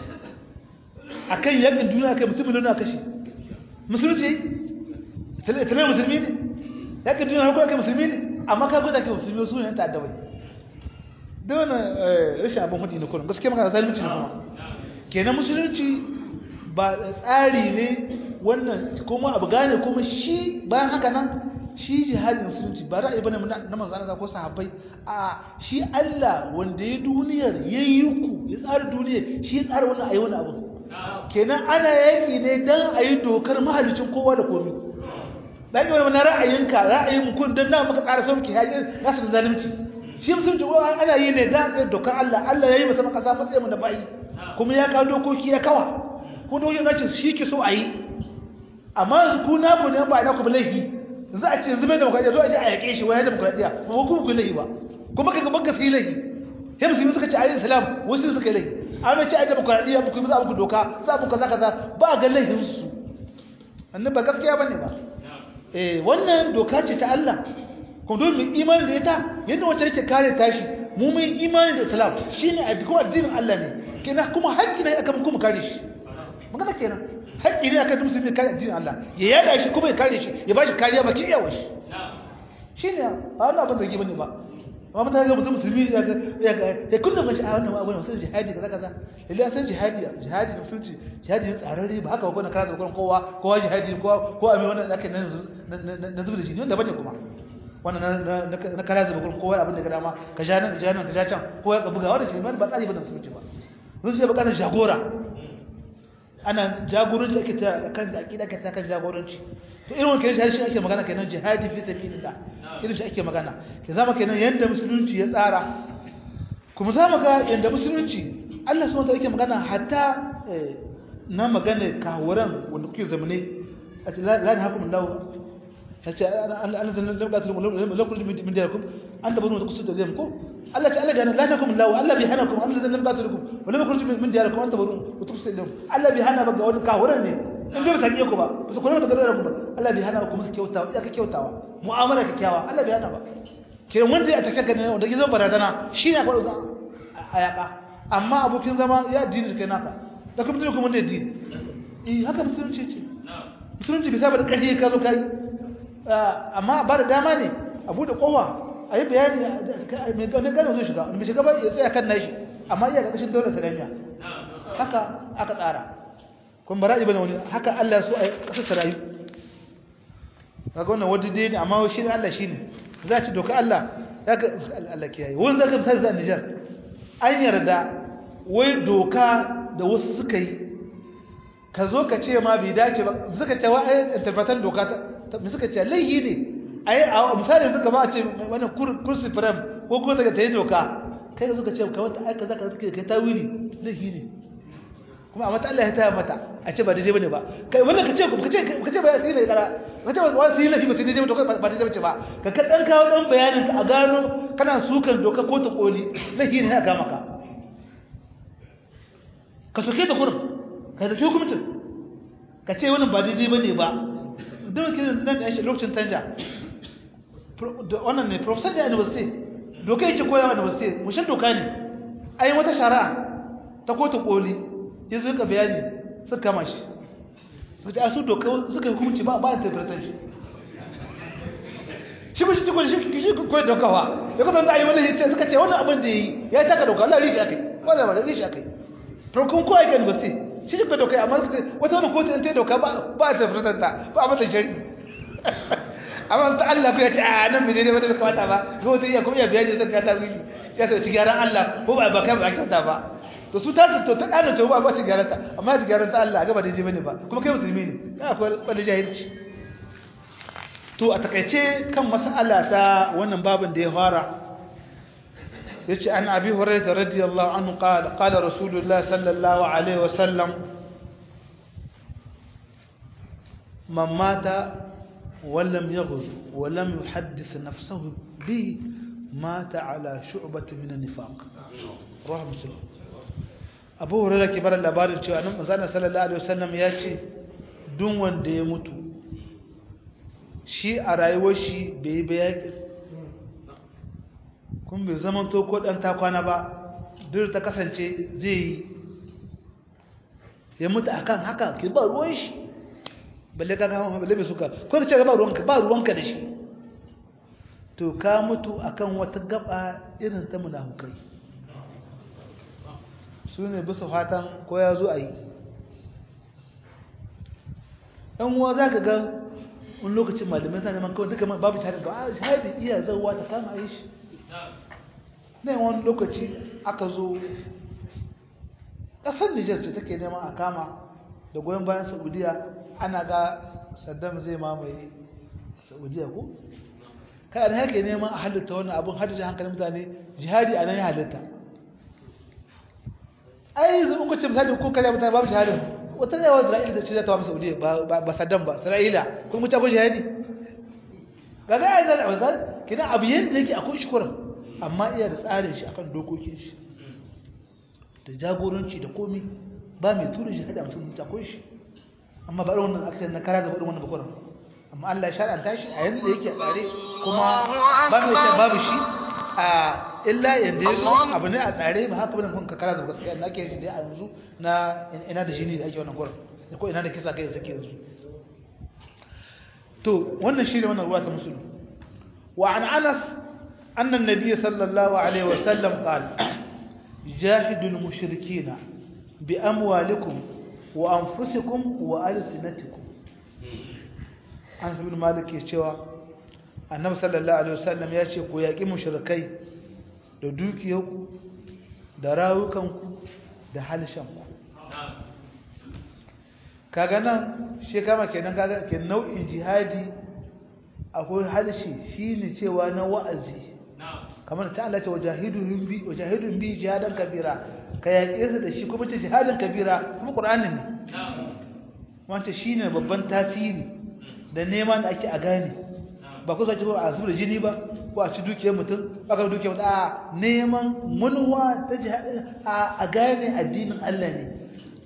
a kan yakin duniya kai mutum miliyon na kashe musulunci talai musulmi ne yakin duniya hukuna kai musulmi ne amma ka gwada kai musulmi su ne ta addabai da wannan rashin abin hudu ne kuma gaskiya maka zalunci ne kuma kenan musulunci ba tsari ne wannan kuma abu gane kuma shi bayan haka nan shi jihadin musulunci ba ra'ayi bane na manzo Allah ko sahabbai a shi Allah wanda ya duniyar yayi ku ya tsara duniyar shi ya tsara wannan ayi wannan abu kenan ana yaki ne dan ayi dokar mahalicin kowa da komai dan yi wannan ra'ayinka ra'ayin kun dan na muka tsara sauki hajin nasu zalunci shi musulunci ko ana yi ne da dokar Allah Allah yayi masa kasa matsayin mu da bai kuma ya kawo dokoki ya kawa ko dokokin nace shi ke so a yi amma ku na ku ne ba na ku laifi za a ce zube demokradiya zo a je a yake shi wai demokradiya ba ku ku laifi ba kuma kaga banka sai laifi sai musulmi suka ce ayi islam wasu suka laifi amma ce ayi demokradiya ku za ku doka za ku kaza kaza ba ga laifin su annabi ba gaskiya bane ba eh wannan doka ce ta Allah kuma don mu imani da ita yadda wacce yake kare tashi mu mun imani da islam shine a kuma addinin Allah ne kenan kuma haƙƙi ne akan kuma kare shi magana kenan haƙƙi ne akan musulmi kare addinin Allah ya yada shi kuma ya kare shi ya bashi kariya baki iyawa shi shine ba wannan abin zargi bane ba amma mutane ga mutum musulmi ya ga ya ga ya kullum mashi a wannan abin musulmi jihadi kaza kaza lalle san jihadi jihadi da musulunci jihadi ne tsararre ba haka ba gona kaza gurin kowa kowa jihadi kowa ko abin wannan da ake nan na zuba da shi ne wanda bane kuma wannan na kara zuba gurin kowa abin da ga dama ka ja nan ja nan ka ja can kowa ka buga wannan shi ba tsari ba da musulunci ba musulunci ba kana jagora ana jagoranci ake ta kan aqida ake ta kan jagoranci to irin wannan kenan shi ake magana kenan jihadi fi sabilillah irin shi ake magana ke zama kenan yanda musulunci ya tsara kuma zama ga yanda musulunci Allah subhanahu wa ta'ala yake magana hatta na magana kawuran wanda kuke zamane a ce la la hakum Allah tace an zan labga tulum lakum min diyarkum an da banu kusu da zai ko Allah ta Allah ga la takum Allah Allah bi hanakum an zan labga tulum wa lam yakhruj min diyarkum an tabaru wa tukusu da Allah bi hana baga wani kawuran ne in dai ba sami ku ba ba su kula da kadara ku ba Allah bai hana ku musu kyautawa ya ka kyautawa mu'amala kyakkyawa Allah bai hana ba ke wanda ya take ganin wanda ke zama barazana shi ne akwai a yaƙa amma abokin zama ya addini kai naka da kuma mutum kuma da addini eh haka musulunci ce musulunci bai saba da ƙarfi ka zo kai amma ba da dama ne a buɗe kowa a yi bayani mai gane gane zai shiga mai shiga ba ya tsaya kan nashi amma iya ƙarƙashin daular saramiya haka aka tsara kuma bara'i bane wani haka Allah so a yi ƙasar sarayu kaga wannan wadda dai ne amma shi ne Allah shi ne za ci doka Allah zaka Allah kiyaye wani zaka misali da Niger an yarda wai doka da wasu suka yi ka zo ka ce ma bai dace ba suka ce wa ai interpretan doka ta suka ce laihi ne ai a misali suka ba a ce wannan kursi firam ko kuma daga ta yi doka kai ka zo ka ce ka wata aika zaka suke kai tawili laihi ne kuma a mata Allah ya taya mata a ce ba daidai bane ba kai wannan ka ce ka ce ka ce ba sai ne kara ka ce wani sai lafi ba sai daidai ba ba daidai bace ba ka ka dan kawo dan bayanin ka a gano kana sukan doka ko ta koli lafi ne aka maka ka soke ta kurum ka da hukuncin ka ce wannan ba daidai bane ba don kin nan da shi lokacin tanja wannan ne professor da university doka yake koyawa university mushin doka ne ai wata shari'a ta kotu koli ya zo ka bayani suka kama shi suka ce a su doka suka hukunci ba ba interpretation shi shi ba shi ci kwallo shi shi kwallo dokawa ya kusa da ayi wani ya ce suka ce wannan abin da yi ya taka doka Allah rishi akai ba da ba da rishi akai to kun ko ake university shi shi kwallo doka amma suka ce wata wani kotu in ta doka ba ba interpretation ta ba a mata shari amma ta Allah ko ya ce a nan bai daidai ba da kamata ba ko wata iya kuma iya bayani zan ka ta wili ya ce ci gyaran Allah ko ba ba kai ba kyauta ba to su ta to ta dana to ba ba ci garanta amma ci garanta Allah ga ba daidai bane ba kuma kai musulmi ne kai akwai wani jahilci to a takaice kan mas'ala ta wannan babin da ya fara yace an abi hurairah radiyallahu anhu qala qala rasulullah sallallahu alaihi wasallam man mata ولم يغز ولم يحدث نفسه به مات على شعبة من النفاق رواه مسلم abu hurara ke bar labarin cewa nan manzana sallallahu alaihi wasallam ya ce duk wanda ya mutu shi a rayuwar shi bai yi bayaki kun bai zama to ko dan takwana ba duk ta kasance zai yi ya mutu akan haka ki ba ruwan shi balle ka ga balle bai suka ko da ce ba ruwanka ba ruwanka da shi to ka mutu akan wata gaba irin ta munafukai su ne bisa fatan ko ya zo a yi ɗan uwa za ka ga wani lokacin malamai sa neman kawai duka babu shahadin ga a shahadin iya zauwa ta kama yi shi na yi wani lokaci aka zo ƙasar nijar ce take neman a kama da goyon bayan saudiya ana ga saddam zai mamaye saudiya ko kai an haka neman a halitta wani abin haddace hankalin mutane jihadi a nan ya halitta ai yanzu in kuce misali ko kaza mutane babu shahada wata ne wa Isra'ila da ce za ta wa Saudiya ba ba Saddam ba Isra'ila kun mutu abin jihadi kaga ai zan azal kina abu yanda yake akwai shukuran amma iya da tsarin shi akan dokokin shi da jagoranci da komi ba mai tura jihadi a mutum mutu akwai shi amma ba wannan aka na kara da wannan bakwai amma Allah ya shar'anta shi a yanda yake tsare kuma ba mai ce babu shi a illa yanda ya abu ne a tsare ba haka bane kun ka kara da gaskiya na ke dai a yanzu na ina da jini da ake wannan gurin da ko ina da kisa kai zake yanzu to wannan shi ne wannan ruwa ta musulmi wa an anas anna an-nabiy sallallahu alaihi wa sallam qala jahidul mushrikeena bi amwalikum wa anfusikum wa alsinatikum an sabin malik ya cewa annabi sallallahu alaihi wasallam ya ce ku yaƙi mushrikai da dukiyarku da rawukanku da halshenku kaga nan shi kama kenan kaga ke nau'in jihadi akwai halshe shine cewa na wa'azi kamar ta Allah ce wajahidun bi wajahidun bi jihadan kabira ka yaƙe su da shi kuma ce jihadan kabira kuma qur'anin ne wancan shine babban tasiri da neman da ake a gane ba ku sake a zuba jini ba ko a ci dukiyar mutum ba ka dukiyar mutum a neman munwa ta a gane addinin Allah ne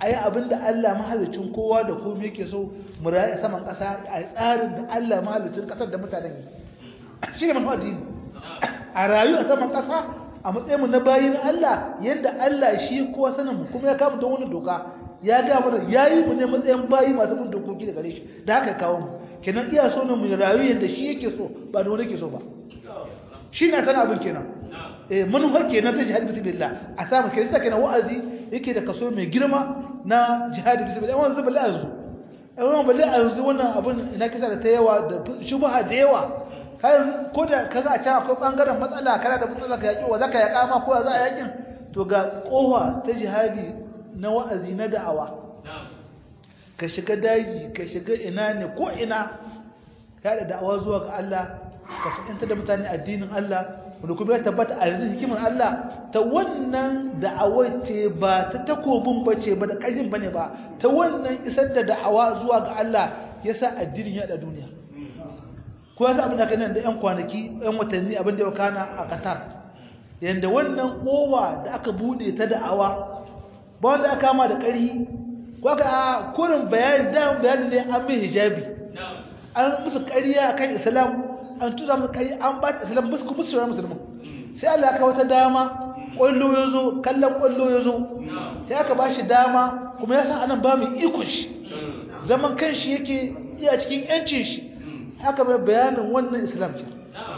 ayi abinda Allah mahalicin kowa da komai yake so mu rayu saman ƙasa a tsarin da Allah mahalicin ƙasar da mutanen yi shi ne manuwa addini a rayu a saman ƙasa a matsayin mu na bayin Allah yadda Allah shi kowa sanin mu kuma ya kama don wani doka ya ga mana yayi mu ne matsayin bayi masu bin dokoki da gare shi da haka kawo mu kenan iya so ne mu rayu yadda shi yake so ba da wani yake so ba shi na sana abin kenan eh manufa kenan ta jihad bismillah a samu kai sai kenan wa'azi yake da kaso mai girma na jihad bismillah wannan zuba la'azu eh wannan balle yanzu wannan abin ina kisa da ta yawa da shubha da yawa har ko da kaga a can akwai bangaren matsala kana da matsala ka yaki wa zaka yaka ma ko za a yakin to ga kowa ta jihadi na wa'azi na da'awa ka shiga daji ka shiga ina ne ko ina ya da da'awa zuwa ga Allah ka fahimta da mutane addinin Allah wanda kuma ya tabbata a yanzu hikimar Allah ta wannan da'awar ce ba ta takobin ba ce ba da ƙarfin ba ne ba ta wannan isar da da'awa zuwa ga Allah ya sa addinin ya da duniya ko ya sa abin da ka nan da 'yan kwanaki 'yan watanni abin da ya kana a Qatar yanda wannan kowa da aka bude ta da'awa ba wanda aka kama da ƙarfi ko aka a kurin bayani da bayani ne an mai hijabi an musu ƙarya kan islam an tura musu ƙarya an ba ta islam musu musu shirar musulmin sai Allah ya kawo ta dama ƙwallo ya zo kallon ƙwallo ya zo sai aka ba shi dama kuma ya san anan ba mai ikon shi zaman kan shi yake iya cikin yancin shi haka mai bayanin wannan islam ce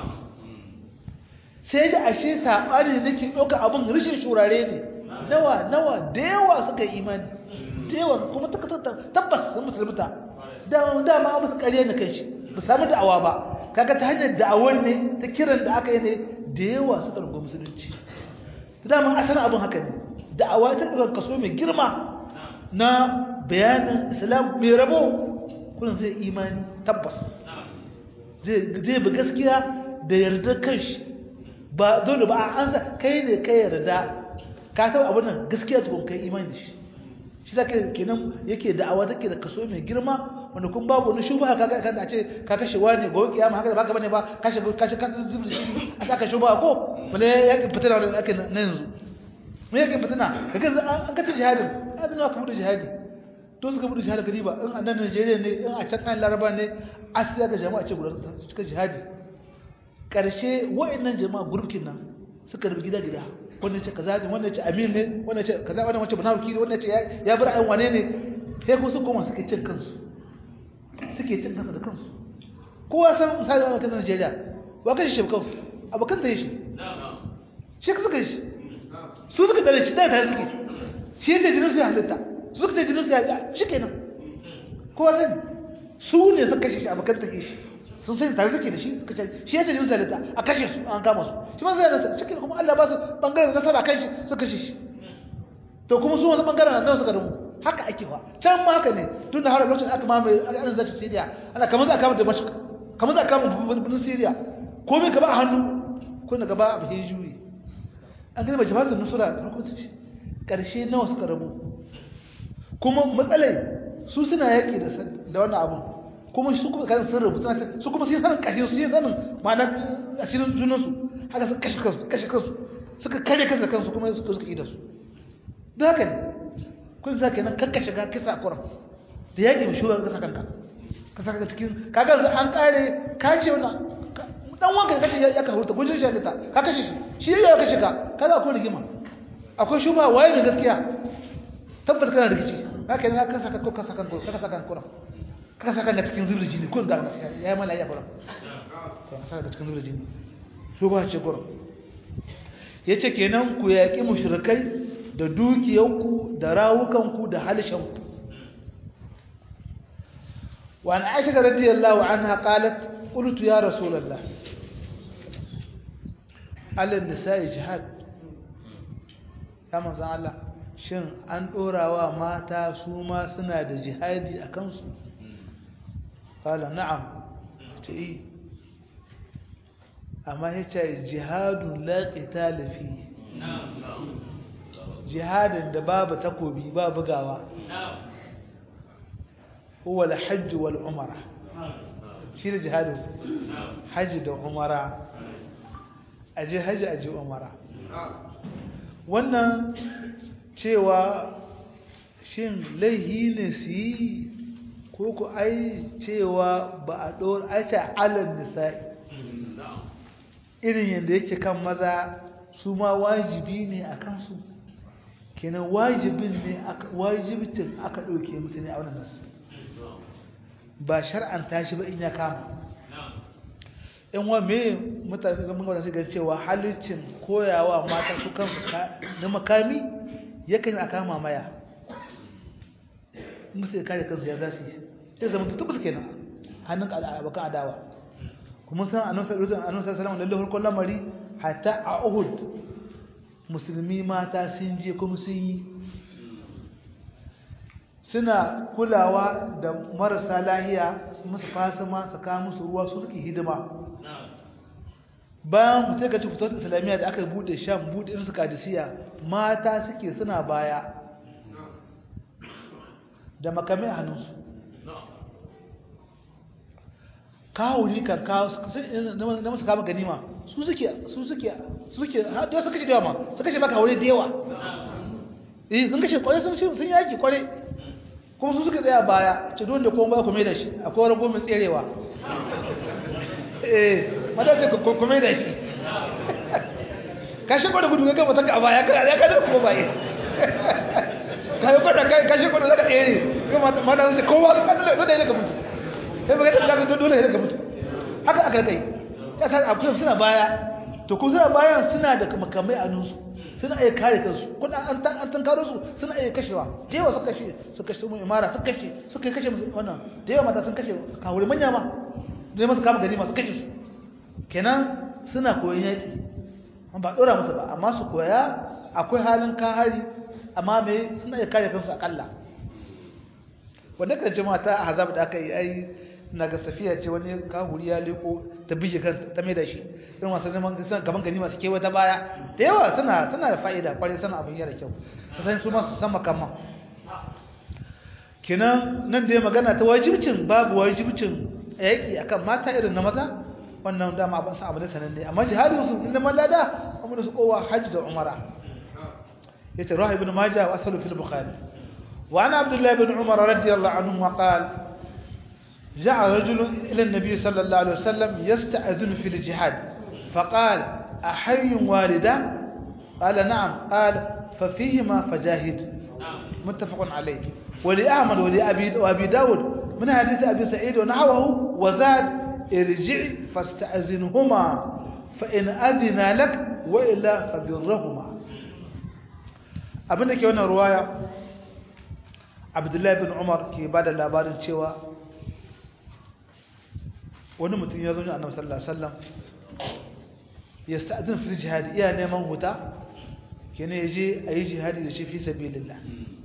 sai ji ashe saɓani da nake ɗauka abin rashin shurare ne nawa nawa da yawa suka yi imani da yawa kuma tabbas sun musulmuta dama abu su ƙarya na kanshi ba samu da'awa ba kaga ta hanyar da'awar ne ta kiran da aka yi ne da yawa suka rungo musulunci ta dama asalin abin haka ne da'awa ta ɗaga kaso mai girma na bayanin islam mai rabo kuna zai imani tabbas zai bi gaskiya da yardar kanshi ba dole ba an sa kai ne kai yarda ka taɓa abin nan gaskiya tukun kai imani da shi shi zaka kenan yake da'awa take da kaso mai girma wanda kun babu wani shubha kaga kan a ce ka kashe wani gobe kiyama haka baka bane ba kashe kashe kan zubin shi a saka shubha ko bale yake fitina da ake na yanzu me yake fitina kaga an kace jihadin adin ka bude jihadi to suka bude jihadi kadi ba in a nan Najeriya ne in a can kan Laraba ne asiya ga jama'a ce guda suka jihadi karshe wa'annan jama'a gurbikin nan suka rubi gida gida wannan ce kaza ne wannan ce amin ne wannan ce kaza wannan wace munafiki ne wannan ce ya bar ayin wane ne sai ko su koma suke cin kansu suke cin kansu da kansu kowa san misali wannan kan Najeriya wa kashi shebkau abokan da shi shi suka shi su suka dare shi da ta suke shi da jinin su ya halitta su suka da jinin su ya shi kenan kowa san su ne suka kashe shi abokan take shi sun sai tare suke da shi shi yadda jin zalita a kashe su an kama su shi ma zai nasa shi kuma Allah ba su bangaren nasara kan shi su kashe shi to kuma su wasu bangaren nan suka rubu haka ake fa can ma haka ne tun da har lokacin aka mamaye an zaci Syria ana kamar za a kama Damascus kamar za a kama birnin Syria ko me gaba a hannu ko na gaba a hijuyi an gani jama'ar da nusura farko ta ce karshe nawa suka rabu kuma matsalai su suna yaki da wannan abun kuma su kuma kan sun rubuta su kuma sai sanin kashin su sai sanin ma'ana asirin junan su haka su kashe kansu kashe kansu suka kare kansu kansu kuma suka suka yi da su da haka ne kun sa kenan kakka shiga kisa kuran da yaƙi mai shugaban kasa kanka ka saka cikin kaga an kare ka ce wannan dan wanka kace ya ka hurta gujin shi ta ka kashe shi shi ya kashe ka kaga akwai rigima akwai shuba waye ne gaskiya tabbata kana rikici haka ne ka saka ko ka saka ko ka saka kuran ka saka ga cikin zubin jini kun da gaskiya ya yi mala ya fara ka saka ga cikin zubin jini so ba ce gurin yace kenan ku yaki mushrikai da dukiyanku da rawukanku da halshenku wa an aisha radiyallahu anha qalat qultu ya rasulullah ala nisa'i jihad ya manzon Allah shin an dorawa mata su ma suna da jihadi a kansu قال نعم تي أما هي جهاد لا قتال فيه جهاد da babu takobi babu gawa huwa al-hajj wal umara shi ne jihadin hajji da umara aje hajji aje umara wannan cewa shin laihi ne su yi ko ku ai cewa ba a ɗora aice alal nisa'i irin yadda yake kan maza su ma wajibi ne a kansu kenan wajibin ne wajibcin aka ɗauke musu ne a wannan nasu ba shar'anta shi ba in ya kama in wa me mutane ga mun su gan cewa halicin koyawa mata su kansu na makami yakan a kama maya musu ya kare kansu ya za su yi sai zama tutu su kenan hannun abokan adawa kuma san annabi sallallahu alaihi wasallam lalle harkon lamari hatta a Uhud musulmi mata sun je kuma sun yi suna kulawa da marasa lahiya musu fasima su kawo musu ruwa su suke hidima bayan mutum ka ci fitar islamiyya da aka bude sham bude irin su kadisiya mata suke suna baya da makamai a hannunsu kawuri kan kawo na masu kama ganima su suke su suke su suke da su kashe da yawa ma su kashe maka haure da yawa eh sun kashe kwarai sun sun yaki kwarai kuma su suka tsaya baya ce don da kuma ba ku mai da shi akwai wani gomin tserewa eh madace ku mai da shi kashe kwada gudu ga mutanka a baya kana ya kada kuma baya kai kwada kai kashe kwada zaka tsere kuma mata su kowa kada da da ka mutu sai baka da ka dole sai ka mutu haka aka kai ya ta akwai suna baya to ko suna bayan suna da makamai a nusu suna iya kare kansu kuna an an tankaro su suna iya kashewa da yawa suka kashe suka kashe mu imara suka kashe suka kashe wannan da yawa mata sun kashe kawure manya ma ne masu kama gari masu kashe su kenan suna koyon yaki ba dora musu ba amma su koya akwai halin kahari amma me suna iya kare kansu akalla wanda kan jama'a ta azab da aka yi ai na ga safiya ce wani kahuri ya leko ta bije kan ta mai da shi irin wasu neman gaban gani masu kewa ta baya da yawa suna suna da fa'ida kwarai sana abin yana kyau su san su masu san makamman kinan nan da ya magana ta wajibcin babu wajibcin yaƙi akan mata irin na maza wannan dama abin sa abu da sananne amma jihadin su inda mallada amma su kowa hajji da umara yace rahib ibn majah wa asalu fil bukhari wa ana abdullah ibn umar radiyallahu anhu wa qala جاء رجل إلى النبي صلى الله عليه وسلم يستأذن في الجهاد فقال أحي والدا قال نعم قال ففيهما فجاهد متفق عليه ولأحمد ولأبي وأبي داود من حديث أبي سعيد ونحوه وزاد ارجع فاستأذنهما فإن أذن لك وإلا فبرهما abin da ke wannan ruwaya abdullahi bin umar ke ba da labarin cewa wani mutum ya zo ne annabi sallallahu alaihi wasallam ya sta'zin fi jihad iya neman huta kene yaje ayi jihadi da shi fi sabilillah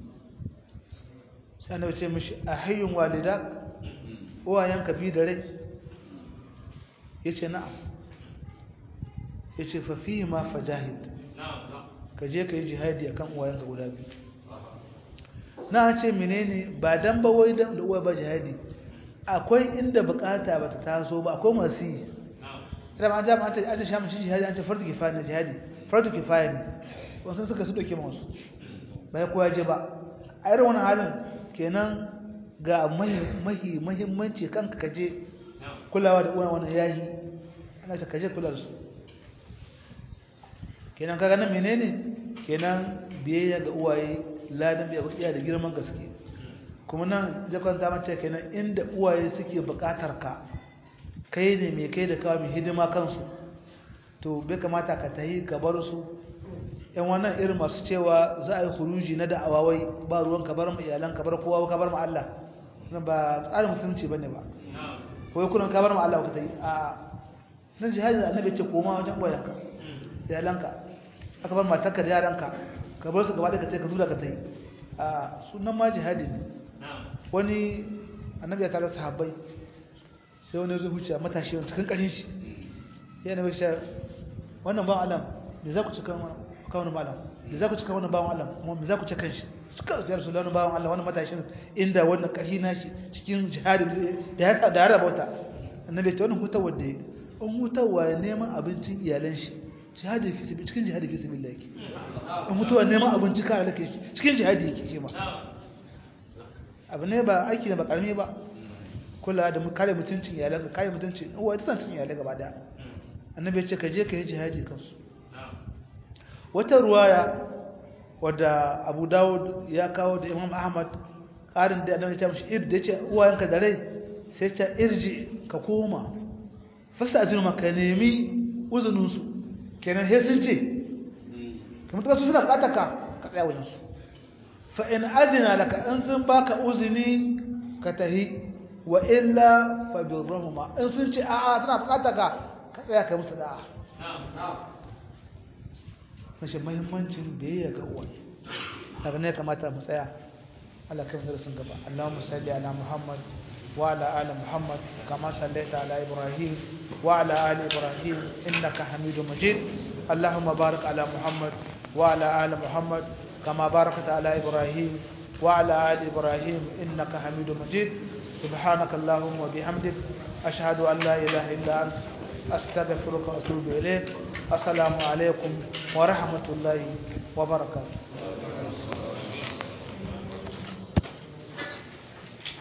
sai annabi ce mishi ahayyun walidak uwayen ka bi da rai yace na'am yace fa fihi ma fajahid ka je ka yi jihadi akan uwayen ka guda biyu na ce menene ba dan ba wai dan da uwa ba jihadi akwai inda bukata bata taso ba akwai masu yi idan an jama an ta an shamu jihadi an ta fardu kifaya ne jihadi fardu kifaya ne wasu suka su doke masu bai kowa je ba a irin wani halin kenan ga mahi mahimmanci kanka ka je kulawa da uwa wannan yahi ana ta kaje kula da su kenan kaga nan menene kenan biyayya ga uwaye ladan biya iya da girman gaske kuma nan jakon ta mace kenan inda uwaye suke bukatar ka kai ne mai kai da kawo mai hidima kansu to bai kamata ka tahi ka bar su yan wannan irin masu cewa za a yi huruji na da'awa wai ba ruwan ka bar mu iyalan ka bar kowa ka bar mu Allah nan ba tsarin musulunci bane ba ko kullun ka bar mu Allah ka tayi a nan jihadi da annabi ce koma wajen uwayenka iyalanka aka bar matarka da yaranka ka bar su gaba da ka tayi ka zura ka tayi a sunan ma jihadi ne wani annabi ya tare sahabbai sai wani zai huce matashi wani cikin ƙarin shi ya nabi shi wannan ban alam me za ku cika wani ba alam me za ku cika wani bawan alam kuma me za ku cika shi suka zai rasu wani bawan alam wani matashin inda wannan ƙarfi na shi cikin jihadi da ya da ya rabauta annabi ta wannan hutawa da an hutawa neman abincin iyalan shi jihadi fi cikin jihadi fi sabilillah yake an hutawa neman abinci ka alaka cikin jihadi yake shi ma abu ne ba aiki ne ba karami ba kula da kare mutuncin iyalai ka kare mutuncin uwa ita san iyalai gaba daya annabi ya ce ka je ka yi jihadi kansu wata ruwaya wadda abu dawud ya kawo da imam ahmad ƙarin da annabi ya ce mishi ir da ya ce uwayenka da rai sai ce irji ka koma fasa ajinu ka nemi uzuninsu kenan sai sun ce kamar ta su suna bukatar ka ka tsaya wajensu fa in adina laka in sun baka uzini ka tahi wa illa fa birrahuma in sun ce a'a suna bukatar ka ka tsaya kai musu da'a mashi muhimmancin biyayya ga uwa daga ne kamata mu tsaya Allah kai mu darasin gaba Allahumma salli ala Muhammad wa ala ali Muhammad kama sallaita ala Ibrahim wa ala ali Ibrahim innaka Hamidum Majid Allahumma barik ala Muhammad wa ala ali Muhammad kama barakta ala Ibrahim wa ala ali Ibrahim innaka Hamidum Majid سبحانك اللهم وبحمدك أشهد أن لا إله إلا أنت أستغفرك وأتوب إليك السلام عليكم ورحمة الله وبركاته